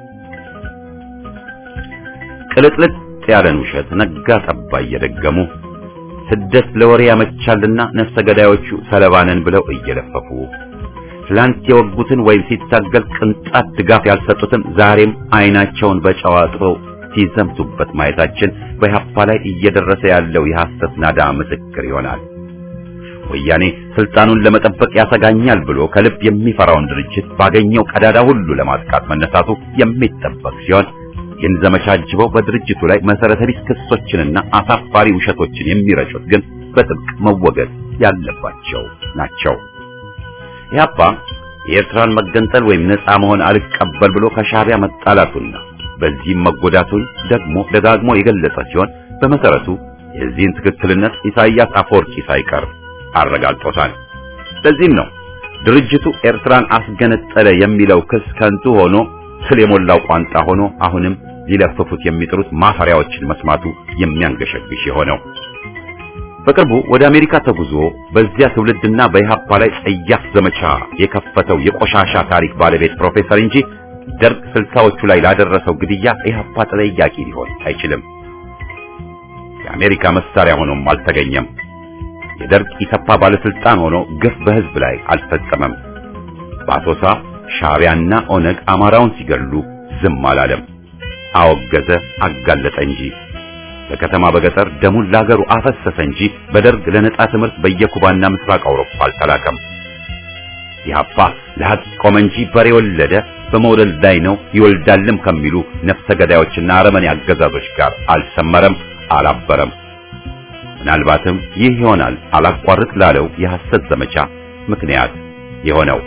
ቅልጥልጥ ያለን ውሸት ነጋ ጠባ እየደገሙ ስደት ለወሬ ያመቻልና ነፍሰ ገዳዮቹ ሰለባነን ብለው እየለፈፉ ትላንት የወጉትን ወይም ሲታገል ቅንጣት ድጋፍ ያልሰጡትን ዛሬም አይናቸውን በጨው አጥበው ሲዘምቱበት ማየታችን በኢህአፓ ላይ እየደረሰ ያለው የሐሰት ናዳ ምስክር ይሆናል። ወያኔ ስልጣኑን ለመጠበቅ ያሰጋኛል ብሎ ከልብ የሚፈራውን ድርጅት ባገኘው ቀዳዳ ሁሉ ለማጥቃት መነሳቱ የሚጠበቅ ሲሆን ይህን ዘመቻ አጅበው በድርጅቱ ላይ መሰረተ ቢስ ክሶችንና አሳፋሪ ውሸቶችን የሚረጩት ግን በጥብቅ መወገድ ያለባቸው ናቸው። ኢህአፓ የኤርትራን መገንጠል ወይም ነፃ መሆን አልቀበል ብሎ ከሻዕቢያ መጣላቱና በዚህም መጎዳቱን ደግሞ ደጋግሞ የገለጸ ሲሆን በመሰረቱ የዚህን ትክክልነት ኢሳይያስ አፈወርቂ ሳይቀር አረጋግጦታል። ለዚህም ነው ድርጅቱ ኤርትራን አስገነጠለ የሚለው ክስ ከንቱ ሆኖ ስለ የሞላው ቋንጣ ሆኖ አሁንም ሊለፍፉት የሚጥሩት ማፈሪያዎችን መስማቱ የሚያንገሸግሽ የሆነው። በቅርቡ ወደ አሜሪካ ተጉዞ በዚያ ትውልድና በኢህአፓ ላይ ጸያፍ ዘመቻ የከፈተው የቆሻሻ ታሪክ ባለቤት ፕሮፌሰር እንጂ ደርግ ስልሳዎቹ ላይ ላደረሰው ግድያ ኢህአፓ ተጠያቂ ሊሆን አይችልም። የአሜሪካ መሳሪያ ሆኖም አልተገኘም። የደርግ ኢሰፓ ባለስልጣን ሆኖ ግፍ በህዝብ ላይ አልፈጸመም። በአሶሳ ሻዕቢያና ኦነግ አማራውን ሲገሉ ዝም አላለም። አወገዘ፣ አጋለጠ እንጂ በከተማ በገጠር ደሙን ላገሩ አፈሰሰ እንጂ በደርግ ለነጻ ትምህርት በየኩባና ምስራቅ አውሮፓ አልተላከም። ኢህአፓ ለሐቅ ቆመ እንጂ በሬ ወለደ፣ በመውለድ ላይ ነው ይወልዳልም ከሚሉ ነፍሰ ገዳዮችና አረመኔ አገዛዞች ጋር አልሰመረም፣ አላበረም። ምናልባትም ይህ ይሆናል አላቋርጥ ላለው የሐሰት ዘመቻ ምክንያት የሆነው።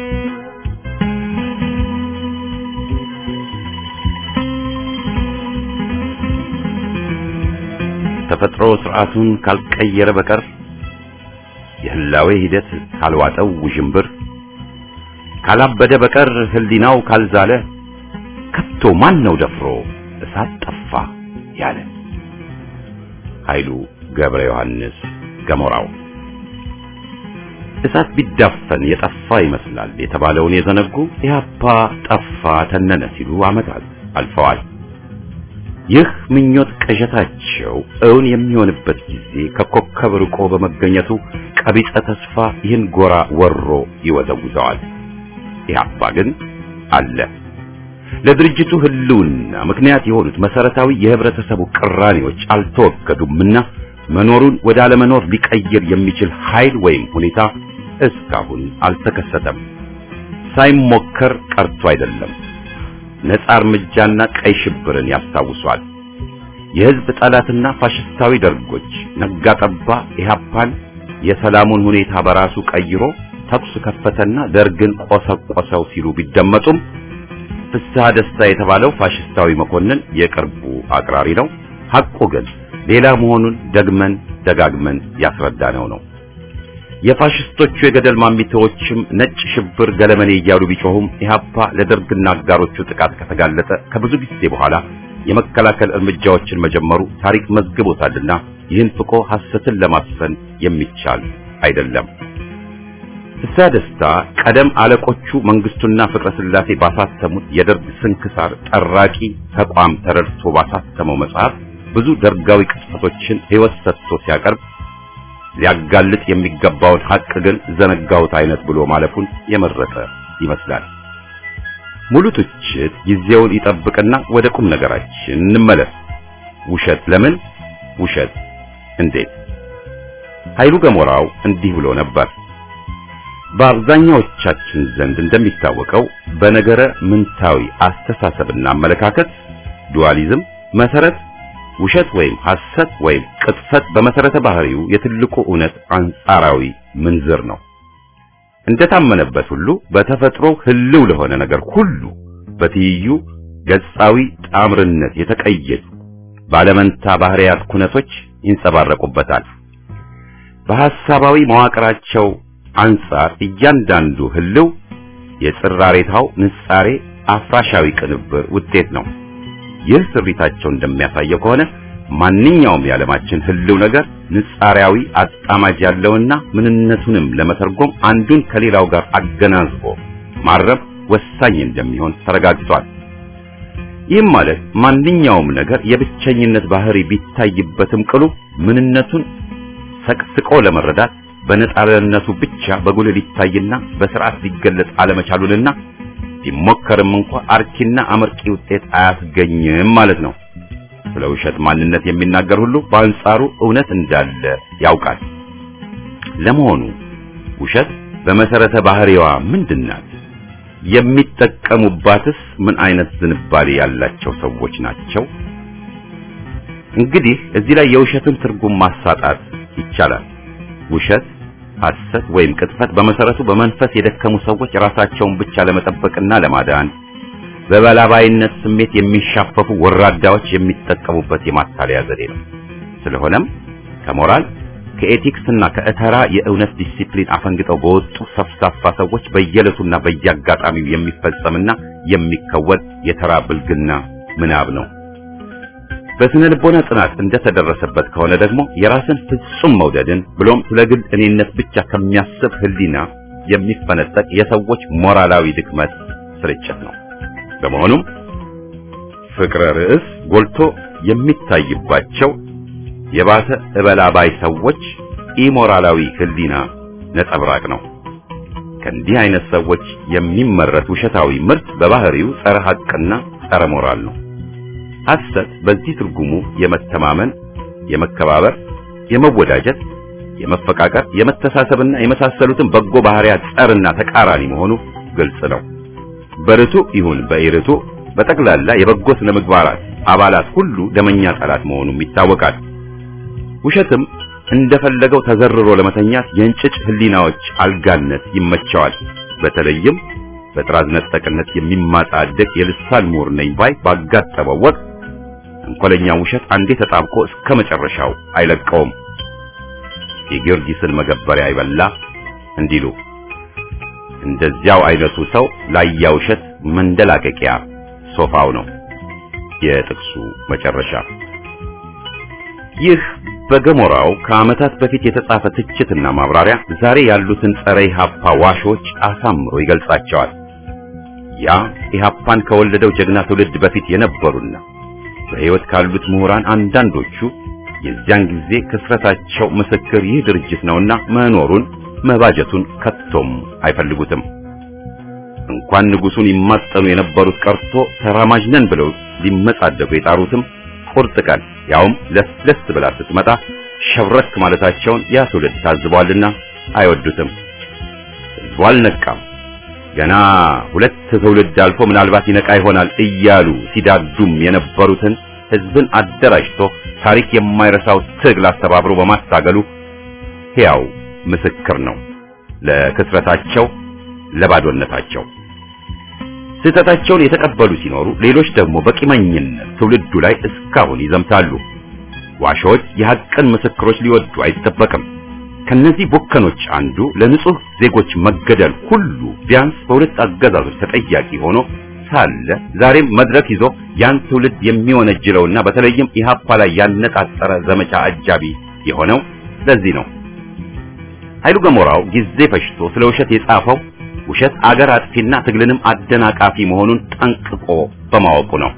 ተፈጥሮ ስርዓቱን ካልቀየረ በቀር የህላዌ ሂደት ካልዋጠው ውዥንብር ካላበደ በቀር ህሊናው ካልዛለ ከቶ ማን ነው ደፍሮ እሳት ጠፋ ያለ? ኃይሉ ገብረ ዮሐንስ ገሞራው። እሳት ቢዳፈን የጠፋ ይመስላል የተባለውን የዘነጉ ኢህአፓ ጠፋ ተነነ ሲሉ ዓመታት አልፈዋል። ይህ ምኞት ቅዠታቸው እውን የሚሆንበት ጊዜ ከኮከብ ርቆ በመገኘቱ ቀቢጸ ተስፋ ይህን ጎራ ወሮ ይወዘውዘዋል። ኢህአፓ ግን አለ። ለድርጅቱ ህልውና ምክንያት የሆኑት መሰረታዊ የህብረተሰቡ ቅራኔዎች አልተወገዱምና መኖሩን ወደ አለመኖር ሊቀይር የሚችል ኃይል ወይም ሁኔታ እስካሁን አልተከሰተም። ሳይሞከር ቀርቶ አይደለም። ነጻ እርምጃና ቀይ ሽብርን ያስታውሷል። የህዝብ ጠላትና ፋሽስታዊ ደርጎች ነጋ ጠባ ኢህአፓን የሰላሙን ሁኔታ በራሱ ቀይሮ ተኩስ ከፈተና ደርግን ቆሰቆሰው ሲሉ ቢደመጡም ፍስሐ ደስታ የተባለው ፋሽስታዊ መኮንን የቅርቡ አቅራሪ ነው። ሐቁ ግን ሌላ መሆኑን ደግመን ደጋግመን ያስረዳነው ነው። የፋሽስቶቹ የገደል ማሚቴዎችም ነጭ ሽብር ገለመኔ እያሉ ቢጮሁም ኢህአፓ ለደርግና አጋሮቹ ጥቃት ከተጋለጠ ከብዙ ጊዜ በኋላ የመከላከል እርምጃዎችን መጀመሩ ታሪክ መዝግቦታልና ይህን ፍቆ ሐሰትን ለማስፈን የሚቻል አይደለም። ፍስሐ ደስታ ቀደም አለቆቹ መንግስቱና ፍቅረ ስላሴ ባሳተሙት የደርግ ስንክሳር ጠራቂ ተቋም ተረድቶ ባሳተመው መጽሐፍ ብዙ ደርጋዊ ቅጽፈቶችን ሕይወት ሰጥቶ ሲያቀርብ ሊያጋልጥ የሚገባውን ሐቅ ግን ዘነጋውት አይነት ብሎ ማለፉን የመረጠ ይመስላል። ሙሉ ትችት ጊዜውን ይጠብቅና ወደ ቁም ነገራችን እንመለስ። ውሸት ለምን? ውሸት እንዴት? ኃይሉ ገሞራው እንዲህ ብሎ ነበር። በአብዛኛዎቻችን ዘንድ እንደሚታወቀው በነገረ ምንታዊ አስተሳሰብና አመለካከት ዱዋሊዝም መሰረት ውሸት ወይም ሐሰት ወይም ቅጥፈት በመሰረተ ባህሪው የትልቁ እውነት አንጻራዊ ምንዝር ነው። እንደታመነበት ሁሉ በተፈጥሮ ህልው ለሆነ ነገር ሁሉ በትይዩ ገጻዊ ጣምርነት የተቀየጡ ባለመንታ ባህሪያት ኩነቶች ይንጸባረቁበታል። በሐሳባዊ መዋቅራቸው አንጻር እያንዳንዱ ህልው የጽራሬታው ንጻሬ አፍራሻዊ ቅንብር ውጤት ነው። ይህ ስሪታቸው እንደሚያሳየው ከሆነ ማንኛውም የዓለማችን ህልው ነገር ንጻሪያዊ አጣማጅ ያለውና ምንነቱንም ለመተርጎም አንዱን ከሌላው ጋር አገናዝቦ ማረብ ወሳኝ እንደሚሆን ተረጋግጧል። ይህም ማለት ማንኛውም ነገር የብቸኝነት ባህሪ ቢታይበትም ቅሉ ምንነቱን ሰቅስቆ ለመረዳት በነጻነቱ ብቻ በጉልህ ሊታይና በስርዓት ሊገለጽ አለመቻሉንና ቢሞከርም እንኳ አርኪና አመርቂ ውጤት አያስገኝም ማለት ነው። ስለ ውሸት ማንነት የሚናገር ሁሉ በአንጻሩ እውነት እንዳለ ያውቃል። ለመሆኑ ውሸት በመሰረተ ባህሪዋ ምንድናት? የሚጠቀሙባትስ ምን አይነት ዝንባሌ ያላቸው ሰዎች ናቸው? እንግዲህ እዚህ ላይ የውሸትን ትርጉም ማሳጣት ይቻላል። ውሸት፣ ሐሰት ወይም ቅጥፈት በመሰረቱ በመንፈስ የደከሙ ሰዎች ራሳቸውን ብቻ ለመጠበቅና ለማዳን በበላባይነት ስሜት የሚሻፈፉ ወራዳዎች የሚጠቀሙበት የማታለያ ዘዴ ነው። ስለሆነም ከሞራል ከኤቲክስና ከእተራ የእውነት ዲሲፕሊን አፈንግጠው በወጡ ሰፍሳፋ ሰዎች በየዕለቱና በየአጋጣሚው የሚፈጸምና የሚከወን የተራ ብልግና ምናብ ነው። በስነ ልቦና ጥናት እንደተደረሰበት ከሆነ ደግሞ የራስን ፍጹም መውደድን ብሎም ስለ ግል እኔነት ብቻ ከሚያስብ ሕሊና የሚፈነጠቅ የሰዎች ሞራላዊ ድክመት ስርጭት ነው። በመሆኑም ፍቅረ ርዕስ ጎልቶ የሚታይባቸው የባሰ እበላባይ ሰዎች ኢሞራላዊ ሕሊና ነጸብራቅ ነው። ከእንዲህ አይነት ሰዎች የሚመረት ውሸታዊ ምርት በባህሪው ጸረ ሐቅና ጸረ ሞራል ነው። ሐሰት በዚህ ትርጉሙ የመተማመን፣ የመከባበር፣ የመወዳጀት፣ የመፈቃቀር፣ የመተሳሰብና የመሳሰሉትን በጎ ባህሪያት ጸርና ተቃራኒ መሆኑ ግልጽ ነው። በርቱ ይሁን በኢርቱ በጠቅላላ የበጎ ስነ ምግባራት አባላት ሁሉ ደመኛ ጠላት መሆኑም ይታወቃል። ውሸትም እንደፈለገው ተዘርሮ ለመተኛት የእንጭጭ ህሊናዎች አልጋነት ይመቸዋል። በተለይም በጥራዝ ነጠቅነት የሚማጣደቅ የልሳን ምሁር ነኝ ባይ ባጋጠመው ወቅት እንኮለኛ ውሸት አንዴ ተጣብቆ እስከ መጨረሻው አይለቀውም። የጊዮርጊስን መገበሪያ ይበላ እንዲሉ እንደዚያው አይነቱ ሰው ላያ ውሸት መንደላቀቂያ ሶፋው ነው። የጥቅሱ መጨረሻ ይህ በገሞራው ከዓመታት በፊት የተጻፈ ትችትና ማብራሪያ ዛሬ ያሉትን ጸረ ኢህአፓ ዋሾች አሳምሮ ይገልጻቸዋል። ያ ኢህአፓን ከወለደው ጀግና ትውልድ በፊት የነበሩና በሕይወት ካሉት ምሁራን አንዳንዶቹ የዚያን ጊዜ ክስረታቸው ምስክር ይህ ድርጅት ነውና መኖሩን መባጀቱን ከቶም አይፈልጉትም። እንኳን ንጉሱን ይማጠኑ የነበሩት ቀርቶ ተራማጅ ነን ብለው ሊመጻደቁ የጣሩትም ቁርጥ ቀን ያውም ለስለስ ብላ ስትመጣ ሸብረክ ማለታቸውን ያ ትውልድ ታዝቧልና አይወዱትም። ሕዝቡ አልነቃም። ገና ሁለት ትውልድ አልፎ ምናልባት ይነቃ ይሆናል እያሉ ሲዳዱም የነበሩትን ሕዝብን አደራጅቶ ታሪክ የማይረሳው ትግል አስተባብሮ በማስታገሉ ሕያው ምስክር ነው ለክስረታቸው፣ ለባዶነታቸው። ስህተታቸውን የተቀበሉ ሲኖሩ፣ ሌሎች ደግሞ በቂመኝነት ትውልዱ ላይ እስካሁን ይዘምታሉ። ዋሾች የሐቅን ምስክሮች ሊወዱ አይጠበቅም። ከነዚህ ቦከኖች አንዱ ለንጹህ ዜጎች መገደል ሁሉ ቢያንስ በሁለት አገዛዞች ተጠያቂ ሆኖ ሳለ ዛሬም መድረክ ይዞ ያን ትውልድ የሚወነጅለውና በተለይም ኢህአፓ ላይ ያነጣጠረ ዘመቻ አጃቢ የሆነው ለዚህ ነው። ኃይሉ ገሞራው ጊዜ ፈጅቶ ስለ ውሸት የጻፈው ውሸት አገር አጥፊና ትግልንም አደናቃፊ መሆኑን ጠንቅቆ በማወቁ ነው።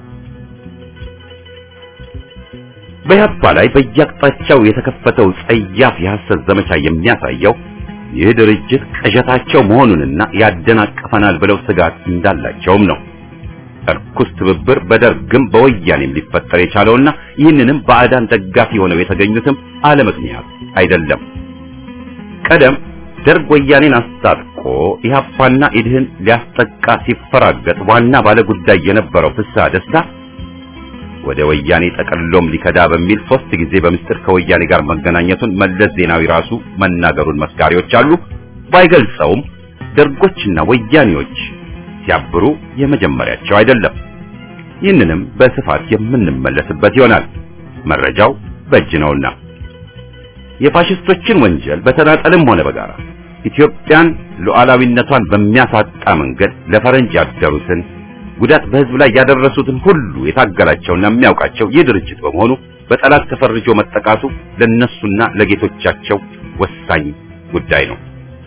በኢህአፓ ላይ በየአቅጣጫው የተከፈተው ጸያፍ የሐሰት ዘመቻ የሚያሳየው ይህ ድርጅት ቅዠታቸው መሆኑንና ያደናቅፈናል ብለው ስጋት እንዳላቸውም ነው። እርኩስ ትብብር በደርግም በወያኔም ሊፈጠር የቻለውና ይህንንም ባዕዳን ደጋፊ ሆነው የተገኙትም አለ ምክንያት አይደለም። ቀደም ደርግ ወያኔን አስታጥቆ ኢህአፓና ኢድህን ሊያስጠቃ ሲፈራገጥ ዋና ባለጉዳይ የነበረው ፍስሐ ደስታ ወደ ወያኔ ጠቀሎም ሊከዳ በሚል ሶስት ጊዜ በምስጢር ከወያኔ ጋር መገናኘቱን መለስ ዜናዊ ራሱ መናገሩን መስካሪዎች አሉ። ባይገልጸውም ደርጎችና ወያኔዎች ሲያብሩ የመጀመሪያቸው አይደለም። ይህንንም በስፋት የምንመለስበት ይሆናል። መረጃው በእጅ ነውና የፋሽስቶችን ወንጀል በተናጠልም ሆነ በጋራ ኢትዮጵያን ሉዓላዊነቷን በሚያሳጣ መንገድ ለፈረንጅ ያደሩትን ጉዳት በህዝብ ላይ ያደረሱትን ሁሉ የታገላቸውና የሚያውቃቸው ይህ ድርጅት በመሆኑ በጠላት ተፈርጆ መጠቃቱ ለነሱና ለጌቶቻቸው ወሳኝ ጉዳይ ነው።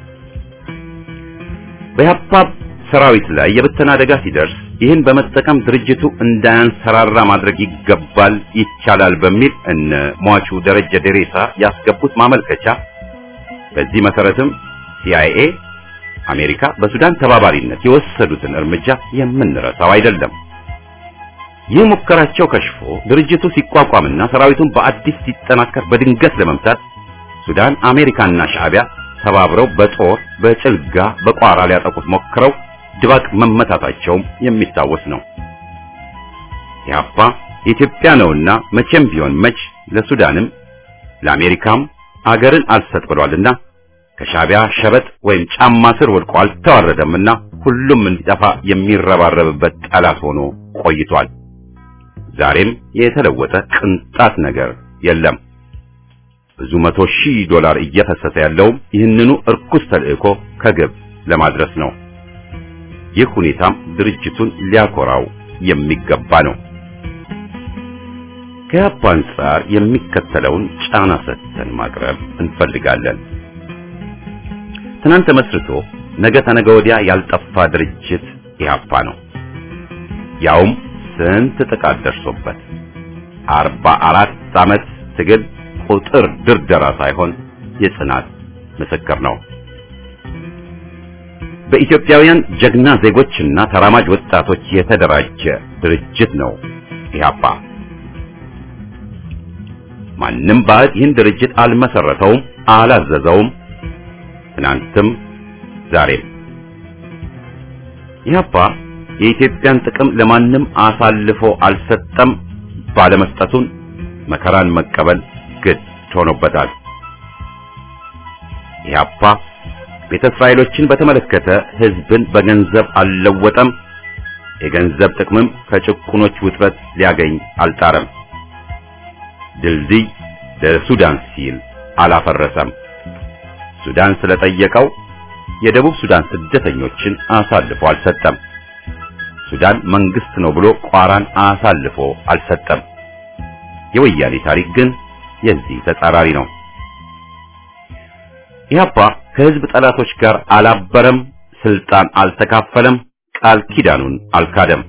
በኢህአፓ ሰራዊት ላይ የብተና አደጋ ሲደርስ ይህን በመጠቀም ድርጅቱ እንዳያንሰራራ ማድረግ ይገባል፣ ይቻላል በሚል እነ ሟቹ ደረጀ ደሬሳ ያስገቡት ማመልከቻ በዚህ መሰረትም ሲአይኤ አሜሪካ በሱዳን ተባባሪነት የወሰዱትን እርምጃ የምንረሳው አይደለም። ይህ ሙከራቸው ከሽፎ ድርጅቱ ሲቋቋምና ሰራዊቱን በአዲስ ሲጠናከር በድንገት ለመምታት ሱዳን፣ አሜሪካና ሻዕቢያ ተባብረው በጦር በጭልጋ በቋራ ሊያጠቁት ሞክረው ድባቅ መመታታቸውም የሚታወስ ነው። ኢህአፓ የኢትዮጵያ ነውና መቼም ቢሆን መች ለሱዳንም ለአሜሪካም አገርን አልሰጥ ብሏልና ከሻዕቢያ ሸበጥ ወይም ጫማ ስር ወድቆ አልተዋረደምና ሁሉም እንዲጠፋ የሚረባረብበት ጠላት ሆኖ ቆይቷል። ዛሬም የተለወጠ ቅንጣት ነገር የለም። ብዙ መቶ ሺህ ዶላር እየፈሰሰ ያለውም ይህንኑ እርኩስ ተልእኮ ከግብ ለማድረስ ነው። ይህ ሁኔታም ድርጅቱን ሊያኮራው የሚገባ ነው። ከኢህአፓ አንጻር የሚከተለውን ጫና ሰጥተን ማቅረብ እንፈልጋለን። ትናንት ተመስርቶ ነገ ተነገ ወዲያ ያልጠፋ ድርጅት ኢህአፓ ነው። ያውም ስንት ጥቃት ደርሶበት አርባ አራት ዓመት ትግል ቁጥር ድርደራ ሳይሆን የጽናት ምስክር ነው። በኢትዮጵያውያን ጀግና ዜጎችና ተራማጅ ወጣቶች የተደራጀ ድርጅት ነው ኢህአፓ። ማንም ባዕድ ይህን ድርጅት አልመሰረተውም፣ አላዘዘውም። ትናንትም ዛሬም ኢህአፓ የኢትዮጵያን ጥቅም ለማንም አሳልፎ አልሰጠም። ባለመስጠቱን መከራን መቀበል ግድ ሆኖበታል። ኢህአፓ ቤተ እስራኤሎችን በተመለከተ ህዝብን በገንዘብ አልለወጠም። የገንዘብ ጥቅምም ከጭቁኖች ውጥረት ሊያገኝ አልጣረም። ድልድይ ለሱዳን ሲል አላፈረሰም። ሱዳን ስለጠየቀው የደቡብ ሱዳን ስደተኞችን አሳልፎ አልሰጠም። ሱዳን መንግስት ነው ብሎ ቋራን አሳልፎ አልሰጠም። የወያኔ ታሪክ ግን የዚህ ተጻራሪ ነው። ኢህአፓ ከህዝብ ጠላቶች ጋር አላበረም፣ ስልጣን አልተካፈለም፣ ቃል ኪዳኑን አልካደም።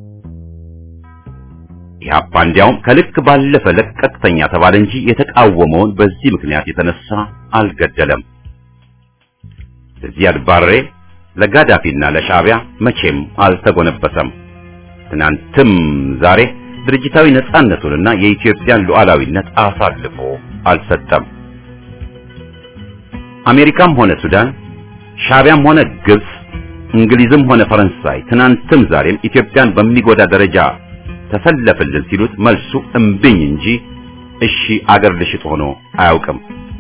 ኢህአፓ እንዲያውም ከልክ ባለፈ ለቀቅተኛ ተባለ እንጂ የተቃወመውን በዚህ ምክንያት የተነሳ አልገደለም። ለዚያድ ባሬ ለጋዳፊና ለሻዕቢያ መቼም አልተጎነበሰም። ትናንትም ዛሬ ድርጅታዊ ነጻነቱንና የኢትዮጵያን ሉዓላዊነት አሳልፎ አልሰጠም። አሜሪካም ሆነ ሱዳን፣ ሻዕቢያም ሆነ ግብጽ፣ እንግሊዝም ሆነ ፈረንሳይ ትናንትም ዛሬም ኢትዮጵያን በሚጎዳ ደረጃ ተሰለፍልን ሲሉት መልሱ እምብኝ እንጂ እሺ አገር ልሽጥ ሆኖ አያውቅም።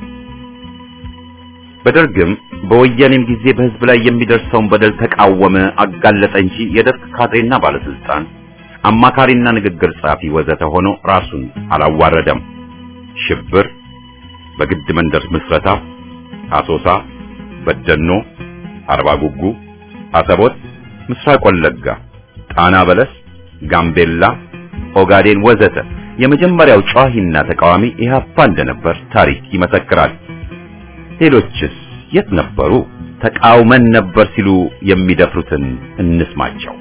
በደርግም በወያኔም ጊዜ በህዝብ ላይ የሚደርሰውን በደል ተቃወመ፣ አጋለጠ እንጂ የደርግ ካድሬና ባለስልጣን አማካሪና ንግግር ጸሐፊ ወዘተ ሆኖ ራሱን አላዋረደም። ሽብር፣ በግድ መንደር ምስረታ፣ አሶሳ፣ በደኖ፣ አርባ ጉጉ፣ አሰቦት፣ ምስራቅ ወለጋ፣ ጣና በለስ፣ ጋምቤላ፣ ኦጋዴን ወዘተ የመጀመሪያው ጨዋሂና ተቃዋሚ ኢህአፓ እንደነበር ታሪክ ይመሰክራል። ሌሎችስ የት ነበሩ? ተቃውመን ነበር ሲሉ የሚደፍሩትን እንስማቸው።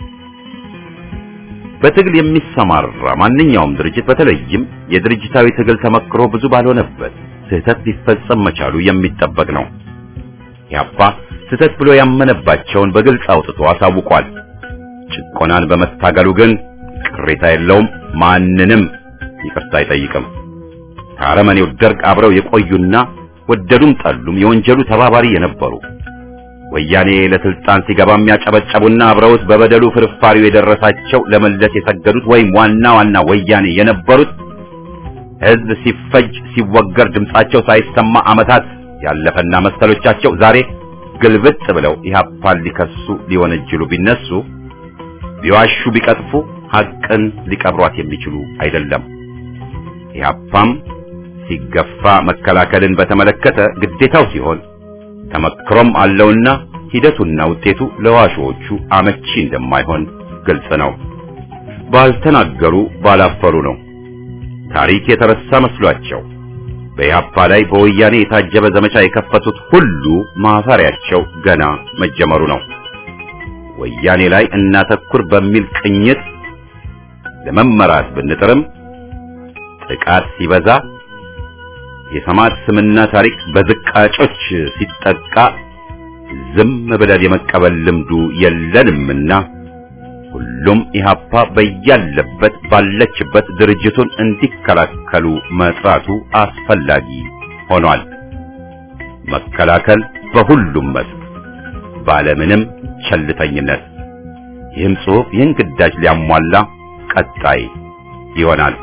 በትግል የሚሰማራ ማንኛውም ድርጅት በተለይም የድርጅታዊ ትግል ተመክሮ ብዙ ባልሆነበት ስህተት ሊፈጸም መቻሉ የሚጠበቅ ነው። ኢህአፓ ስህተት ብሎ ያመነባቸውን በግልጽ አውጥቶ አሳውቋል። ጭቆናን በመታገሉ ግን ቅሬታ የለውም፣ ማንንም ይቅርታ አይጠይቅም። ከአረመኔው ደርግ አብረው የቆዩና ወደዱም ጠሉም የወንጀሉ ተባባሪ የነበሩ ወያኔ ለስልጣን ሲገባ የሚያጨበጨቡና አብረውት በበደሉ ፍርፋሪው የደረሳቸው ለመለስ የሰገዱት ወይም ዋና ዋና ወያኔ የነበሩት ሕዝብ ሲፈጅ ሲወገር ድምጻቸው ሳይሰማ ዓመታት ያለፈና መሰሎቻቸው ዛሬ ግልብጥ ብለው ኢህአፓን ሊከሱ ሊወነጅሉ ቢነሱ ቢዋሹ ቢቀጥፉ ሐቅን ሊቀብሯት የሚችሉ አይደለም። ኢህአፓም ሲገፋ መከላከልን በተመለከተ ግዴታው ሲሆን ተመክሮም አለውና ሂደቱና ውጤቱ ለዋሾቹ አመቺ እንደማይሆን ግልጽ ነው። ባልተናገሩ ባላፈሩ ነው። ታሪክ የተረሳ መስሏቸው በኢህአፓ ላይ በወያኔ የታጀበ ዘመቻ የከፈቱት ሁሉ ማፈሪያቸው ገና መጀመሩ ነው። ወያኔ ላይ እናተኩር በሚል ቅኝት ለመመራት ብንጥርም ጥቃት ሲበዛ የሰማዕት ስምና ታሪክ በዝቃጮች ሲጠቃ ዝም ብለን የመቀበል ልምዱ የለንምና ሁሉም ኢህአፓ በያለበት ባለችበት ድርጅቱን እንዲከላከሉ መጥራቱ አስፈላጊ ሆኗል። መከላከል በሁሉም መስክ ባለምንም ቸልተኝነት። ይህም ጽሑፍ ይህን ግዳጅ ሊያሟላ ቀጣይ ይሆናል።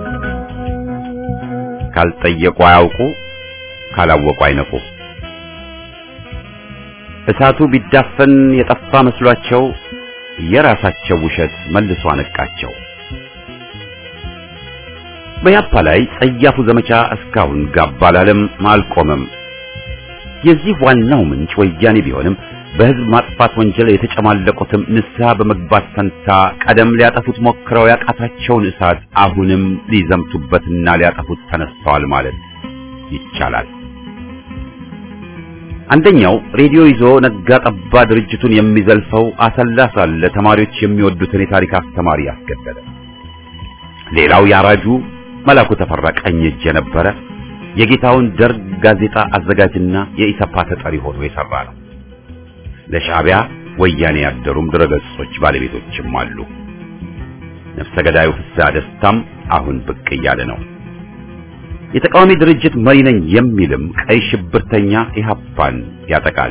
ካልጠየቁ አያውቁ፣ ካላወቁ አይነቁ። እሳቱ ቢዳፈን የጠፋ መስሏቸው የራሳቸው ውሸት መልሶ አነቃቸው። በያፓ ላይ ጸያፉ ዘመቻ እስካሁን ጋብ አላለም፣ አልቆመም። የዚህ ዋናው ምንጭ ወያኔ ቢሆንም በሕዝብ ማጥፋት ወንጀል የተጨማለቁትም ንስሐ በመግባት ፈንታ ቀደም ሊያጠፉት ሞክረው ያቃታቸውን እሳት አሁንም ሊዘምቱበትና ሊያጠፉት ተነስተዋል ማለት ይቻላል። አንደኛው ሬዲዮ ይዞ ነጋ ጠባ ድርጅቱን የሚዘልፈው አሰላ ሳለ ተማሪዎች የሚወዱትን የታሪክ አስተማሪ ያስገደለ። ሌላው ያራጁ መላኩ ተፈራ ቀኝ እጅ የነበረ የጌታውን ደርግ ጋዜጣ አዘጋጅና የኢሰፓ ተጠሪ ሆኖ የሰራ ነው። ለሻዕቢያ ወያኔ ያደሩም ድረገጾች ባለቤቶችም አሉ። ነፍሰ ገዳዩ ፍስሐ ደስታም አሁን ብቅ እያለ ነው። የተቃዋሚ ድርጅት መሪ ነኝ የሚልም ቀይ ሽብርተኛ ኢህአፓን ያጠቃል።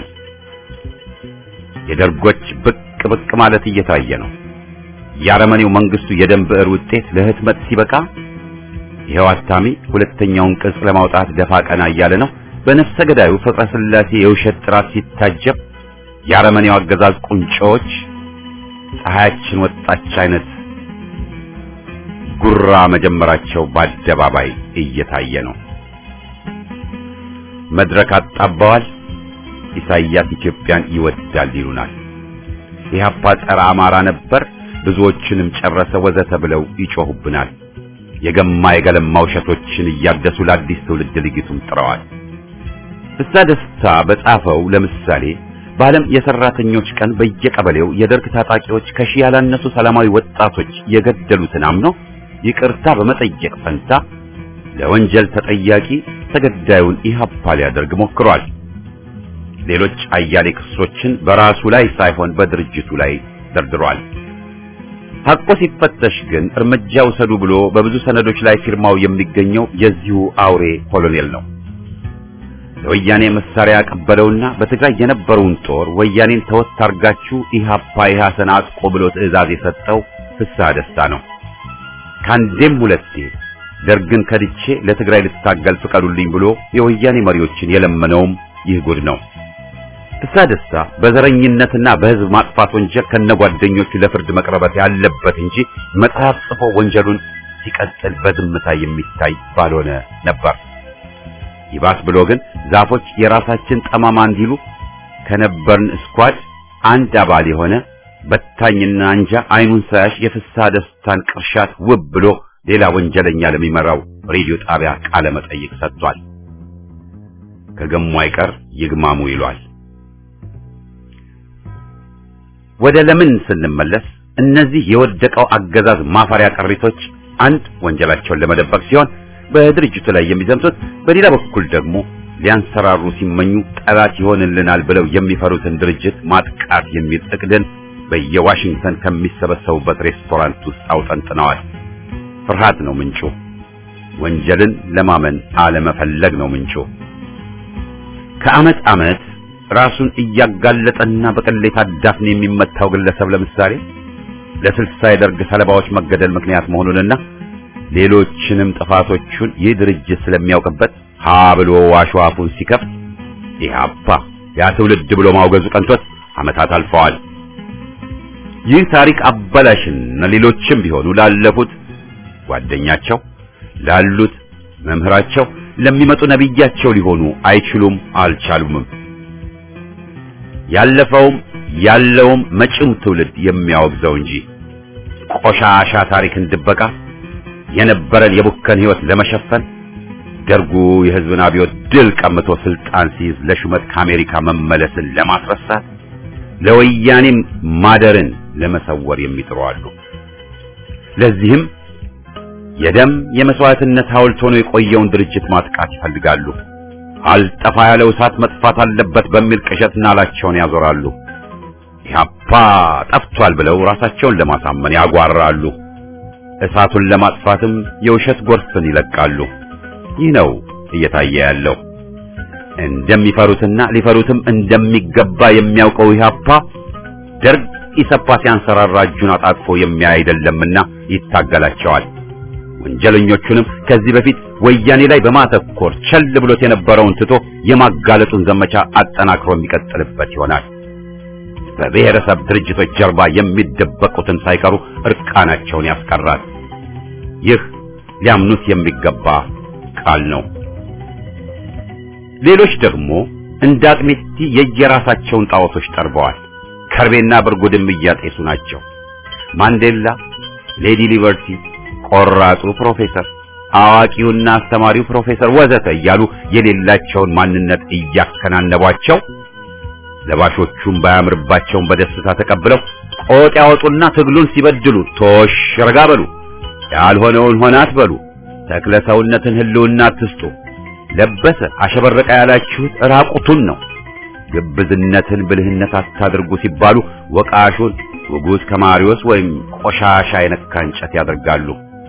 የደርጎች ብቅ ብቅ ማለት እየታየ ነው። የአረመኔው መንግስቱ የደም ብዕር ውጤት ለህትመት ሲበቃ ይኸው አታሚ ሁለተኛውን ቅጽ ለማውጣት ደፋ ቀና እያለ ነው። በነፍሰ ገዳዩ ፍቅረ ስላሴ የውሸት ጥራት ሲታጀብ የአረመኔው አገዛዝ ቁንጮዎች ፀሐያችን ወጣች አይነት ጉራ መጀመራቸው በአደባባይ እየታየ ነው። መድረክ አጣባዋል። ኢሳይያስ ኢትዮጵያን ይወዳል ይሉናል። ኢህአፓ ጸረ አማራ ነበር፣ ብዙዎችንም ጨረሰ ወዘተ ብለው ይጮሁብናል። የገማ የገለማ ውሸቶችን እያደሱ ለአዲስ ትውልድ ልጊቱም ጥረዋል። ፍስሐ ደስታ በጻፈው ለምሳሌ በዓለም የሰራተኞች ቀን በየቀበሌው የደርግ ታጣቂዎች ከሺህ ያላነሱ ሰላማዊ ወጣቶች የገደሉትን አምኖ ይቅርታ በመጠየቅ ፈንታ ለወንጀል ተጠያቂ ተገዳዩን ኢህአፓ ሊያደርግ ሞክሯል። ሌሎች አያሌ ክሶችን በራሱ ላይ ሳይሆን በድርጅቱ ላይ ደርድሯል። ሐቆ ሲፈተሽ ግን እርምጃ ውሰዱ ብሎ በብዙ ሰነዶች ላይ ፊርማው የሚገኘው የዚሁ አውሬ ኮሎኔል ነው። ለወያኔ መሳሪያ ያቀበለውና በትግራይ የነበረውን ጦር ወያኔን ተወት አርጋችሁ ኢህአፓ ኢህአሰን አጥቆ ብሎ ትዕዛዝ የሰጠው ፍስሐ ደስታ ነው። ከአንዴም ሁለቴ ደርግን ከድቼ ለትግራይ ልታገል ፍቀዱልኝ ብሎ የወያኔ መሪዎችን የለመነውም ይህ ጉድ ነው። ፍስሐ ደስታ በዘረኝነትና በህዝብ ማጥፋት ወንጀል ከነጓደኞቹ ለፍርድ መቅረበት ያለበት እንጂ መጽሐፍ ጽፎ ወንጀሉን ሲቀጥል በዝምታ የሚታይ ባልሆነ ነበር። ይባስ ብሎ ግን ዛፎች የራሳችን ጠማማ እንዲሉ ከነበርን ስኳድ አንድ አባል የሆነ በታኝና አንጃ አይኑን ሳያሽ የፍስሐ ደስታን ቅርሻት ውብ ብሎ ሌላ ወንጀለኛ ለሚመራው ሬዲዮ ጣቢያ ቃለ መጠይቅ ሰጥቷል። ከገሙ አይቀር ይግማሙ ይሏል። ወደ ለምን ስንመለስ እነዚህ የወደቀው አገዛዝ ማፈሪያ ቅሪቶች አንድ ወንጀላቸውን ለመደበቅ ሲሆን በድርጅቱ ላይ የሚዘምቱት፣ በሌላ በኩል ደግሞ ሊያንሰራሩ ሲመኙ ጠላት ይሆንልናል ብለው የሚፈሩትን ድርጅት ማጥቃት የሚል እቅድን በየዋሽንግተን ከሚሰበሰቡበት ሬስቶራንት ውስጥ አውጠንጥነዋል። ፍርሃት ነው ምንጩ። ወንጀልን ለማመን አለመፈለግ ነው ምንጩ። ከዓመት ዓመት ራሱን እያጋለጠና በቅሌት አዳፍን የሚመታው ግለሰብ ለምሳሌ ለስልሳ የደርግ ሰለባዎች መገደል ምክንያት መሆኑንና ሌሎችንም ጥፋቶቹን ይህ ድርጅት ስለሚያውቅበት ሀ ብሎ ዋሽዋፉን ሲከፍት ኢህአፓ ያ ትውልድ ብሎ ማውገዙ ቀንቶት ዓመታት አልፈዋል። ይህ ታሪክ አበላሽና ሌሎችም ቢሆኑ ላለፉት ጓደኛቸው ላሉት መምህራቸው ለሚመጡ ነቢያቸው ሊሆኑ አይችሉም፣ አልቻሉምም። ያለፈውም ያለውም መጪው ትውልድ የሚያወግዘው እንጂ ቆሻሻ ታሪክን ድበቃ የነበረን የቡከን ሕይወት ለመሸፈን ደርጉ የሕዝብን አብዮት ድል ቀምቶ ስልጣን ሲይዝ ለሹመት ከአሜሪካ መመለስን ለማስረሳት ለወያኔም ማደርን ለመሰወር የሚጥሩ አሉ። ለዚህም የደም የመስዋዕትነት ሐውልት ሆኖ የቆየውን ድርጅት ማጥቃት ይፈልጋሉ። አልጠፋ ያለው እሳት መጥፋት አለበት በሚል ቅዠት ናላቸውን ያዞራሉ። ኢህአፓ ጠፍቷል ብለው ራሳቸውን ለማሳመን ያጓራሉ። እሳቱን ለማጥፋትም የውሸት ጎርፍን ይለቃሉ። ይህ ነው እየታየ ያለው። እንደሚፈሩትና ሊፈሩትም እንደሚገባ የሚያውቀው ኢህአፓ ደርግ ኢሰፓ ሲያንሰራራ እጁን አጣጥፎ የሚያይ አይደለምና ይታገላቸዋል። ወንጀለኞቹንም ከዚህ በፊት ወያኔ ላይ በማተኮር ቸል ብሎት የነበረውን ትቶ የማጋለጡን ዘመቻ አጠናክሮ የሚቀጥልበት ይሆናል። በብሔረሰብ ድርጅቶች ጀርባ የሚደበቁትን ሳይቀሩ እርቃናቸውን ያስቀራል። ይህ ሊያምኑት የሚገባ ቃል ነው። ሌሎች ደግሞ እንደ አቅሜቲ የየራሳቸውን ጣዖቶች ጠርበዋል። ከርቤና ብርጉድም እያጤሱ ናቸው። ማንዴላ፣ ሌዲ ሊበርቲ፣ ቆራጡ ፕሮፌሰር፣ አዋቂውና አስተማሪው ፕሮፌሰር ወዘተ እያሉ የሌላቸውን ማንነት እያከናነቧቸው ለባሾቹም ባያምርባቸውን በደስታ ተቀብለው ቆጥ ያወጡና ትግሉን ሲበድሉ ቶሽ ረጋ በሉ፣ ያልሆነውን ሆነ አትበሉ፣ ተክለ ሰውነትን ህልውና አትስጡ፣ ለበሰ አሸበረቀ ያላችሁት ራቁቱን ነው፣ ግብዝነትን ብልህነት አታድርጉ ሲባሉ ወቃሹን ውጉዝ ከማሪዎስ ወይም ቆሻሻ የነካ እንጨት ያደርጋሉ።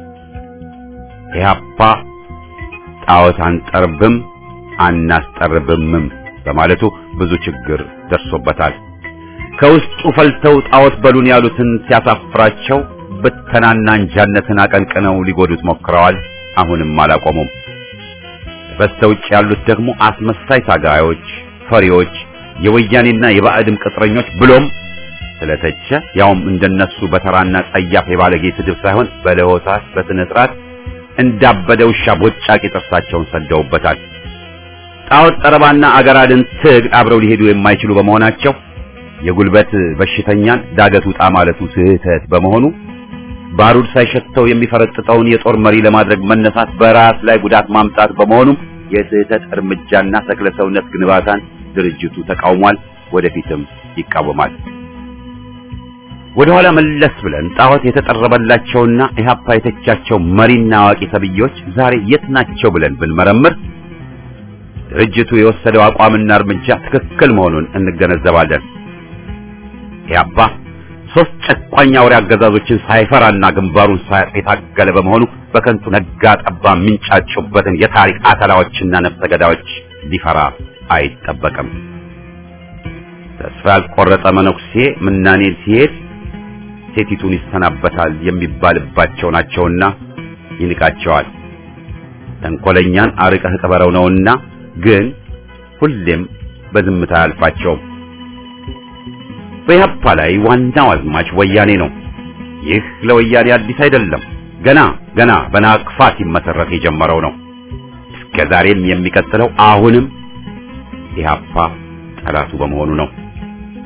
ኢህአፓ ጣዖት አንጠርብም አናስጠርብምም በማለቱ ብዙ ችግር ደርሶበታል። ከውስጡ ፈልተው ጣዖት በሉን ያሉትን ሲያሳፍራቸው ብተናና እንጃነትን አቀንቅነው ሊጎዱት ሞክረዋል። አሁንም አላቆሙም። በስተውጭ ያሉት ደግሞ አስመሳይ ታጋዮች፣ ፈሪዎች፣ የወያኔና የባዕድም ቅጥረኞች ብሎም ስለተቸ ያውም እንደነሱ በተራና ጸያፍ የባለጌ ስድብ ሳይሆን በለሆሳስ በስነ ስርዓት እንዳበደ ውሻ ቦጫቂ ጥርሳቸውን ሰደውበታል። ጣዖት ጠረባና አገር አድን ትግል አብረው ሊሄዱ የማይችሉ በመሆናቸው የጉልበት በሽተኛን ዳገት ውጣ ማለቱ ስህተት በመሆኑ ባሩድ ሳይሸተው የሚፈረጥጠውን የጦር መሪ ለማድረግ መነሳት በራስ ላይ ጉዳት ማምጣት በመሆኑም የስህተት እርምጃና ተክለ ሰውነት ግንባታን ድርጅቱ ተቃውሟል፣ ወደፊትም ይቃወማል። ወደ ኋላ መለስ ብለን ጣዖት የተጠረበላቸውና ኢህአፓ የተቻቸው መሪና አዋቂ ተብዬዎች ዛሬ የት ናቸው ብለን ብንመረምር ድርጅቱ የወሰደው አቋምና እርምጃ ትክክል መሆኑን እንገነዘባለን። ኢህአፓ ሶስት ጨቋኝ አውሬ አገዛዞችን ሳይፈራና ግንባሩን ሳያጥ የታገለ በመሆኑ በከንቱ ነጋ ጠባ የሚንጫጩበትን የታሪክ አተላዎችና ነፍሰ ገዳዮች ሊፈራ አይጠበቅም። ተስፋ ያልቆረጠ መነኩሴ ምናኔን ሲሄድ ሴቲቱን ይሰናበታል የሚባልባቸው ናቸውና ይንቃቸዋል። ተንኮለኛን አርቀህ ቅበረው ነውና ግን ሁሌም በዝምታ አያልፋቸውም። በኢህአፓ ላይ ዋናው አዝማች ወያኔ ነው። ይህ ለወያኔ አዲስ አይደለም። ገና ገና በናቅፋ ሲመሰረት የጀመረው ነው። እስከ ዛሬም የሚቀጥለው አሁንም ኢህአፓ ጠላቱ በመሆኑ ነው።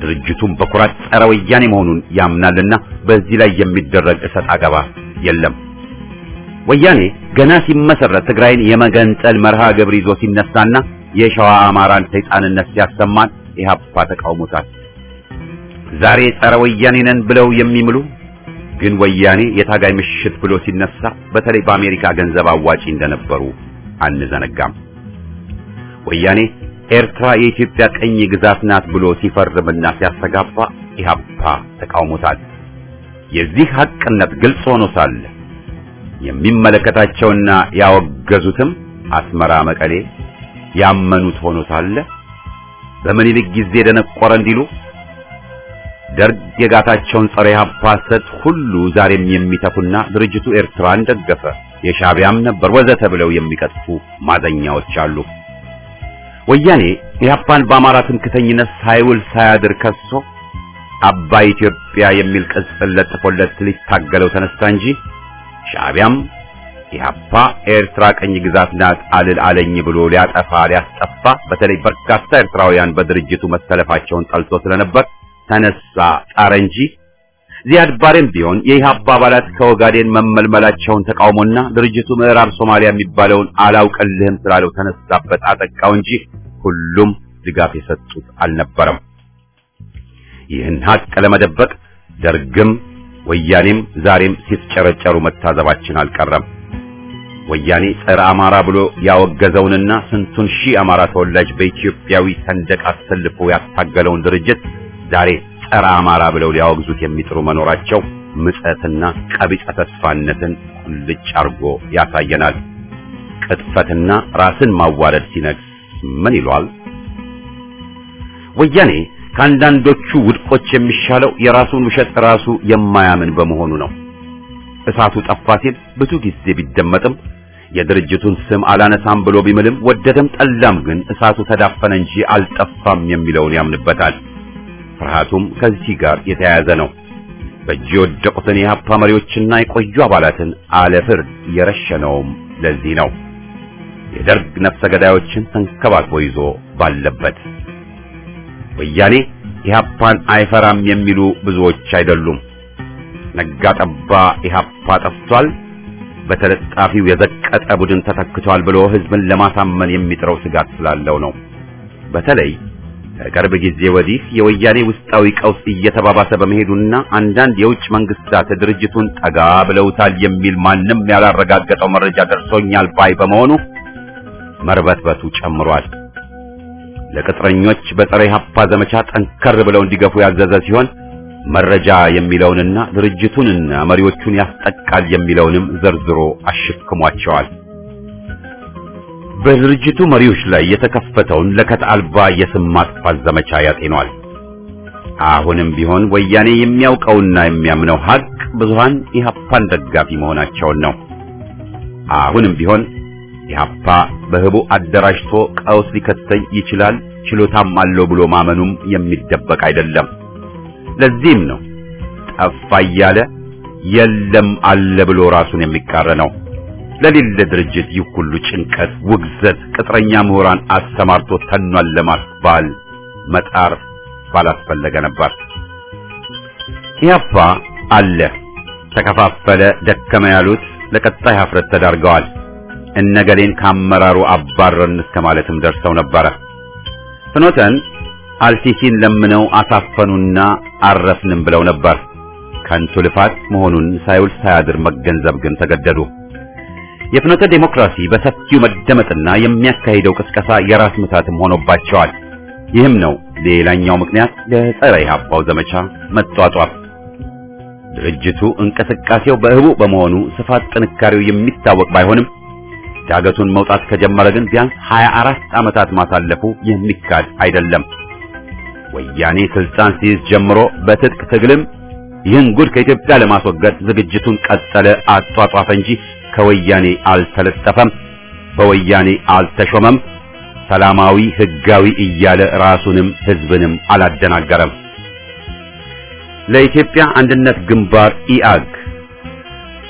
ድርጅቱም በኩራት ጸረ ወያኔ መሆኑን ያምናልና በዚህ ላይ የሚደረግ እሰጥ አገባ የለም። ወያኔ ገና ሲመሰረት ትግራይን የመገንጠል መርሃ ግብር ይዞ ሲነሳና የሸዋ አማራን ሰይጣንነት ሲያሰማን ኢህአፓ ተቃውሞታል። ዛሬ ጸረ ወያኔ ነን ብለው የሚምሉ ግን ወያኔ የታጋይ ምሽት ብሎ ሲነሳ በተለይ በአሜሪካ ገንዘብ አዋጪ እንደነበሩ አንዘነጋም። ወያኔ ኤርትራ የኢትዮጵያ ቀኝ ግዛት ናት ብሎ ሲፈርምና ሲያስተጋባ ኢህአፓ ተቃውሞታል። የዚህ ሐቅነት ግልጽ ሆኖ ሳለ የሚመለከታቸውና ያወገዙትም አስመራ፣ መቀሌ ያመኑት ሆኖ ሳለ በምኒልክ ጊዜ ደነቆረ እንዲሉ ደርግ የጋታቸውን ጸረ ኢህአፓ ሐሰት ሁሉ ዛሬም የሚተፉና ድርጅቱ ኤርትራን ደገፈ የሻዕቢያም ነበር ወዘተ ብለው የሚቀጥፉ ማዘኛዎች አሉ። ወያኔ ኢህአፓን በአማራ ትምክተኝነት ሳይውል ሳያድር ከሶ አባይ ኢትዮጵያ የሚል ቅጽል ለጥፎለት ሊታገለው ተነሳ እንጂ ሻዕቢያም ኢህአፓ ኤርትራ ቀኝ ግዛት ናት አልል አለኝ ብሎ ሊያጠፋ ሊያስጠፋ በተለይ በርካታ ኤርትራውያን በድርጅቱ መሰለፋቸውን ጠልቶ ስለነበር ተነሳ ጣረ እንጂ ዚያድ ባሬም ቢሆን የኢህአፓ አባላት ከኦጋዴን መመልመላቸውን ተቃውሞና ድርጅቱ ምዕራብ ሶማሊያ የሚባለውን አላውቅልህም ስላለው ተነሳበት አጠቃው እንጂ ሁሉም ድጋፍ የሰጡት አልነበረም። ይህን ሀቅ ለመደበቅ ደርግም ወያኔም ዛሬም ሲፍጨረጨሩ መታዘባችን አልቀረም። ወያኔ ጸረ አማራ ብሎ ያወገዘውንና ስንቱን ሺህ አማራ ተወላጅ በኢትዮጵያዊ ሰንደቅ አሰልፎ ያታገለውን ድርጅት ዛሬ ጸረ አማራ ብለው ሊያወግዙት የሚጥሩ መኖራቸው ምጸትና ቀቢጸ ተስፋነትን ቁልጭ አርጎ ያሳየናል። ቅጥፈትና ራስን ማዋረድ ሲነግስ ምን ይሏል? ወያኔ ከአንዳንዶቹ ውድቆች የሚሻለው የራሱን ውሸት ራሱ የማያምን በመሆኑ ነው። እሳቱ ጠፋ ሲል ብዙ ጊዜ ቢደመጥም የድርጅቱን ስም አላነሳም ብሎ ቢምልም ወደደም ጠላም ግን እሳቱ ተዳፈነ እንጂ አልጠፋም የሚለውን ያምንበታል። ፍርሃቱም ከዚህ ጋር የተያያዘ ነው። በእጅ የወደቁትን የሀፓ መሪዎችና የቆዩ አባላትን አለ ፍርድ የረሸነውም ለዚህ ነው። የደርግ ነፍሰ ገዳዮችን ተንከባክቦ ይዞ ባለበት ወያኔ ኢህአፓን አይፈራም የሚሉ ብዙዎች አይደሉም። ነጋ ጠባ ኢህአፓ ጠፍቷል፣ በተለጣፊው የዘቀጠ ቡድን ተተክቷል ብሎ ህዝብን ለማሳመን የሚጥረው ስጋት ስላለው ነው። በተለይ ከቅርብ ጊዜ ወዲህ የወያኔ ውስጣዊ ቀውስ እየተባባሰ በመሄዱና አንዳንድ የውጭ መንግስታት ድርጅቱን ጠጋ ብለውታል የሚል ማንም ያላረጋገጠው መረጃ ደርሶኛል ባይ በመሆኑ መርበትበቱ ጨምሯል። ለቅጥረኞች በጸረ ኢህአፓ ዘመቻ ጠንከር ብለው እንዲገፉ ያዘዘ ሲሆን መረጃ የሚለውንና ድርጅቱንና መሪዎቹን ያስጠቃል የሚለውንም ዘርዝሮ አሽክሟቸዋል። በድርጅቱ መሪዎች ላይ የተከፈተውን ለከት አልባ የስም ማጥፋት ዘመቻ ያጤኗል። አሁንም ቢሆን ወያኔ የሚያውቀውና የሚያምነው ሀቅ ብዙሃን ኢህአፓን ደጋፊ መሆናቸውን ነው። አሁንም ቢሆን ኢህአፓ በህቡ አደራጅቶ ቀውስ ሊከተኝ ይችላል ችሎታም አለው ብሎ ማመኑም የሚደበቅ አይደለም። ለዚህም ነው ጠፋ እያለ የለም አለ ብሎ ራሱን የሚቃረነው። ለሌለ ድርጅት ይህ ሁሉ ጭንቀት፣ ውግዘት፣ ቅጥረኛ ምሁራን አሰማርቶ ተኗል ለማስባል መጣር ባላስፈለገ ነበር። ኢህአፓ አለ፣ ተከፋፈለ፣ ደከመ ያሉት ለቀጣይ ሀፍረት ተዳርገዋል። እነገሌን ከአመራሩ አባረርን እስከ ማለትም ደርሰው ነበረ። ፍኖተን አልሲሲን ለምነው አሳፈኑና አረፍንም ብለው ነበር። ከንቱ ልፋት መሆኑን ሳይውል ሳያድር መገንዘብ ግን ተገደዱ። የፍኖተ ዴሞክራሲ በሰፊው መደመጥና የሚያካሂደው ቅስቀሳ የራስ ምታትም ሆኖባቸዋል። ይህም ነው ሌላኛው ምክንያት ለጸረ ኢህአፓው ዘመቻ መጧጧፍ። ድርጅቱ እንቅስቃሴው በህቡ በመሆኑ ስፋት ጥንካሬው የሚታወቅ ባይሆንም ዳገቱን መውጣት ከጀመረ ግን ቢያንስ 24 ዓመታት ማሳለፉ የሚካድ አይደለም። ወያኔ ስልጣን ሲይዝ ጀምሮ በትጥቅ ትግልም ይህን ጉድ ከኢትዮጵያ ለማስወገድ ዝግጅቱን ቀጠለ፣ አጧጧፈ እንጂ ከወያኔ አልተለጠፈም፣ በወያኔ አልተሾመም፣ ሰላማዊ ህጋዊ እያለ ራሱንም ህዝብንም አላደናገረም። ለኢትዮጵያ አንድነት ግንባር ኢአግ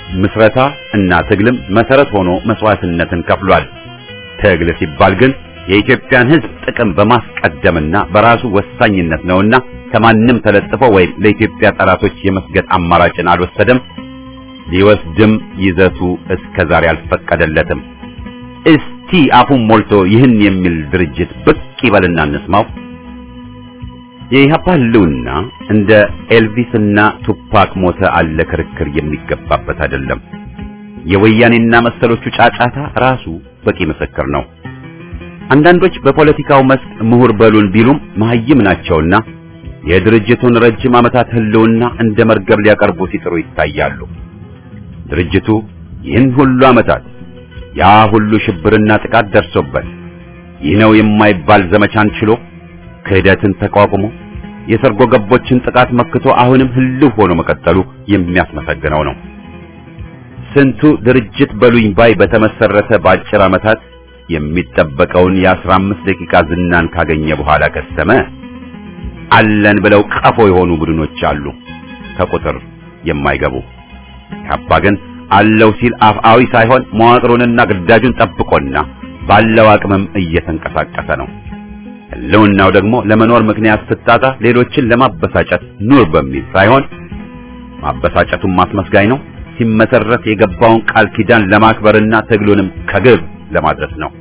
ምስረታ እና ትግልም መሰረት ሆኖ መስዋዕትነትን ከፍሏል። ትግል ሲባል ግን የኢትዮጵያን ሕዝብ ጥቅም በማስቀደምና በራሱ ወሳኝነት ነውና ከማንም ተለጥፎ ወይም ለኢትዮጵያ ጠላቶች የመስገድ አማራጭን አልወሰደም። ሊወስድም ይዘቱ እስከ ዛሬ አልፈቀደለትም። እስቲ አፉን ሞልቶ ይህን የሚል ድርጅት ብቅ ይበልና እንስማው። የኢህአፓ ህልውና እንደ ኤልቪስና ቱፓክ ሞተ አለ ክርክር የሚገባበት አይደለም። የወያኔና መሰሎቹ ጫጫታ ራሱ በቂ ምስክር ነው። አንዳንዶች በፖለቲካው መስክ ምሁር በሉን ቢሉም መሀይም ናቸውና የድርጅቱን ረጅም ዓመታት ህልውና እንደ መርገብ ሊያቀርቡ ሲጥሩ ይታያሉ። ድርጅቱ ይህን ሁሉ ዓመታት ያ ሁሉ ሽብርና ጥቃት ደርሶበት ይህ ነው የማይባል ዘመቻን ችሎ ክህደትን ተቋቁሞ የሰርጎ ገቦችን ጥቃት መክቶ አሁንም ህልው ሆኖ መቀጠሉ የሚያስመሰግነው ነው። ስንቱ ድርጅት በሉኝ ባይ በተመሰረተ በአጭር ዓመታት የሚጠበቀውን የአስራ አምስት ደቂቃ ዝናን ካገኘ በኋላ ከሰመ። አለን ብለው ቀፎ የሆኑ ቡድኖች አሉ፣ ከቁጥር የማይገቡ። ኢህአፓ ግን አለው ሲል አፍአዊ ሳይሆን መዋቅሩንና ግዳጁን ጠብቆና ባለው አቅምም እየተንቀሳቀሰ ነው። ህልውናው ደግሞ ለመኖር ምክንያት ስታጣ ሌሎችን ለማበሳጨት ኑር በሚል ሳይሆን ማበሳጨቱን ማስመስጋኝ ነው። ሲመሰረት የገባውን ቃል ኪዳን ለማክበርና ትግሉንም ከግብ ለማድረስ ነው።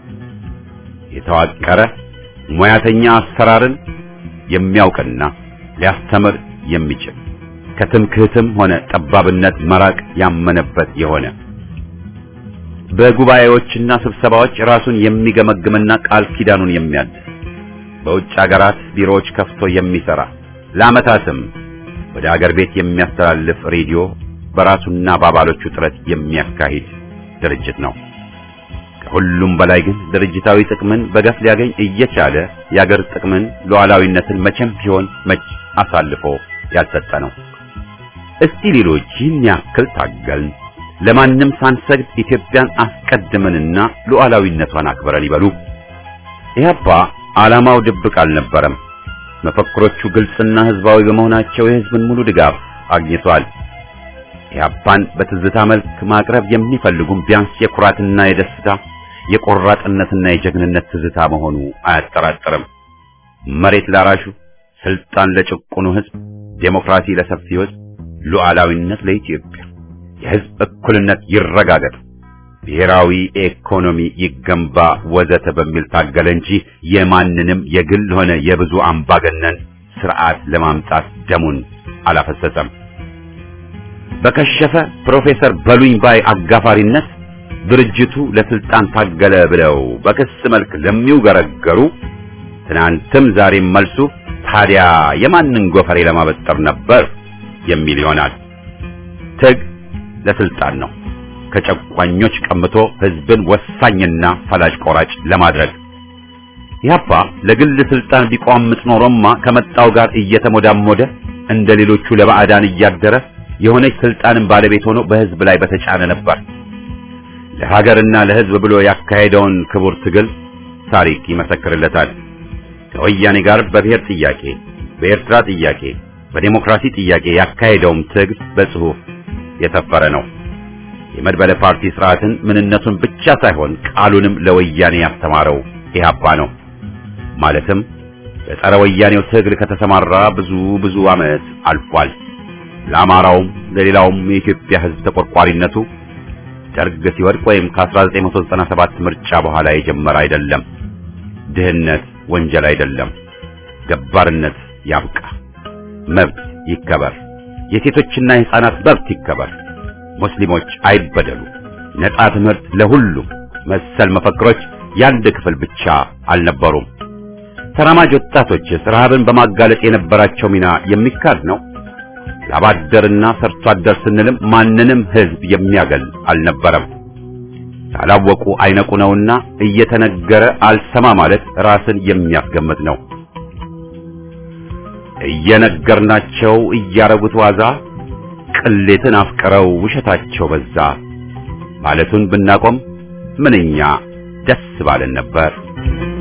የተዋቀረ ሙያተኛ አሰራርን የሚያውቅና ሊያስተምር የሚችል ከትምክህትም ሆነ ጠባብነት መራቅ ያመነበት የሆነ በጉባኤዎችና ስብሰባዎች ራሱን የሚገመግምና ቃል ኪዳኑን የሚያድስ በውጭ ሀገራት ቢሮዎች ከፍቶ የሚሰራ ለዓመታትም ወደ አገር ቤት የሚያስተላልፍ ሬዲዮ በራሱና በአባሎቹ ጥረት የሚያካሂድ ድርጅት ነው። ከሁሉም በላይ ግን ድርጅታዊ ጥቅምን በገፍ ሊያገኝ እየቻለ የአገር ጥቅምን ሉዓላዊነትን መቼም ቢሆን መች አሳልፎ ያልሰጠ ነው። እስቲ ሌሎች ይህን ያክል ታገልን፣ ለማንም ሳንሰግድ ኢትዮጵያን አስቀድመንና ሉዓላዊነቷን አክብረን ይበሉ። ኢህአፓ ዓላማው ድብቅ አልነበረም። መፈክሮቹ ግልጽና ህዝባዊ በመሆናቸው የህዝብን ሙሉ ድጋፍ አግኝቷል። ኢህአፓን በትዝታ መልክ ማቅረብ የሚፈልጉም ቢያንስ የኩራትና የደስታ የቆራጥነትና የጀግንነት ትዝታ መሆኑ አያጠራጥርም። መሬት ላራሹ፣ ስልጣን ለጭቁኑ ህዝብ፣ ዴሞክራሲ ለሰፊው ህዝብ፣ ሉዓላዊነት ለኢትዮጵያ፣ የህዝብ እኩልነት ይረጋገጥ፣ ብሔራዊ ኢኮኖሚ ይገንባ ወዘተ በሚል ታገለ እንጂ የማንንም የግል ሆነ የብዙ አምባገነን ስርዓት ለማምጣት ደሙን አላፈሰሰም። በከሸፈ ፕሮፌሰር በሉኝ ባይ አጋፋሪነት ድርጅቱ ለስልጣን ታገለ ብለው በክስ መልክ ለሚውገረገሩ ትናንትም ዛሬም መልሱ ታዲያ የማንን ጎፈሬ ለማበጠር ነበር የሚል ይሆናል። ትግ ለስልጣን ነው፣ ከጨቋኞች ቀምቶ ህዝብን ወሳኝና ፈላጭ ቆራጭ ለማድረግ። ኢህአፓ ለግል ስልጣን ቢቋምጥ ኖሮማ ከመጣው ጋር እየተሞዳሞደ እንደ ሌሎቹ ለባዕዳን እያደረ የሆነች ስልጣንን ባለቤት ሆኖ በህዝብ ላይ በተጫነ ነበር። ለሀገርና ለህዝብ ብሎ ያካሄደውን ክቡር ትግል ታሪክ ይመሰክርለታል። ከወያኔ ጋር በብሔር ጥያቄ፣ በኤርትራ ጥያቄ፣ በዴሞክራሲ ጥያቄ ያካሄደውም ትግል በጽሁፍ የሰፈረ ነው። የመድበለ ፓርቲ ስርዓትን ምንነቱን ብቻ ሳይሆን ቃሉንም ለወያኔ ያስተማረው ኢህአፓ ነው። ማለትም በጸረ ወያኔው ትግል ከተሰማራ ብዙ ብዙ ዓመት አልፏል። ለአማራውም ለሌላውም የኢትዮጵያ ህዝብ ተቆርቋሪነቱ ደርግ ሲወድቅ ወይም ከ1997 ምርጫ በኋላ የጀመረ አይደለም። ድህነት ወንጀል አይደለም። ገባርነት ያብቃ፣ መብት ይከበር፣ የሴቶችና የህፃናት መብት ይከበር፣ ሙስሊሞች አይበደሉ፣ ነጻ ትምህርት ለሁሉም መሰል መፈክሮች የአንድ ክፍል ብቻ አልነበሩም። ተራማጅ ወጣቶችስ ረሃብን በማጋለጥ የነበራቸው ሚና የሚካድ ነው። ላባደርና ሰርቶ አደር ስንልም ማንንም ህዝብ የሚያገል አልነበረም። ካላወቁ አይነቁ ነውና እየተነገረ አልሰማ ማለት ራስን የሚያስገምት ነው። እየነገርናቸው እያረጉት ዋዛ ቅሌትን አፍቅረው ውሸታቸው በዛ ማለቱን ብናቆም ምንኛ ደስ ባለን ነበር።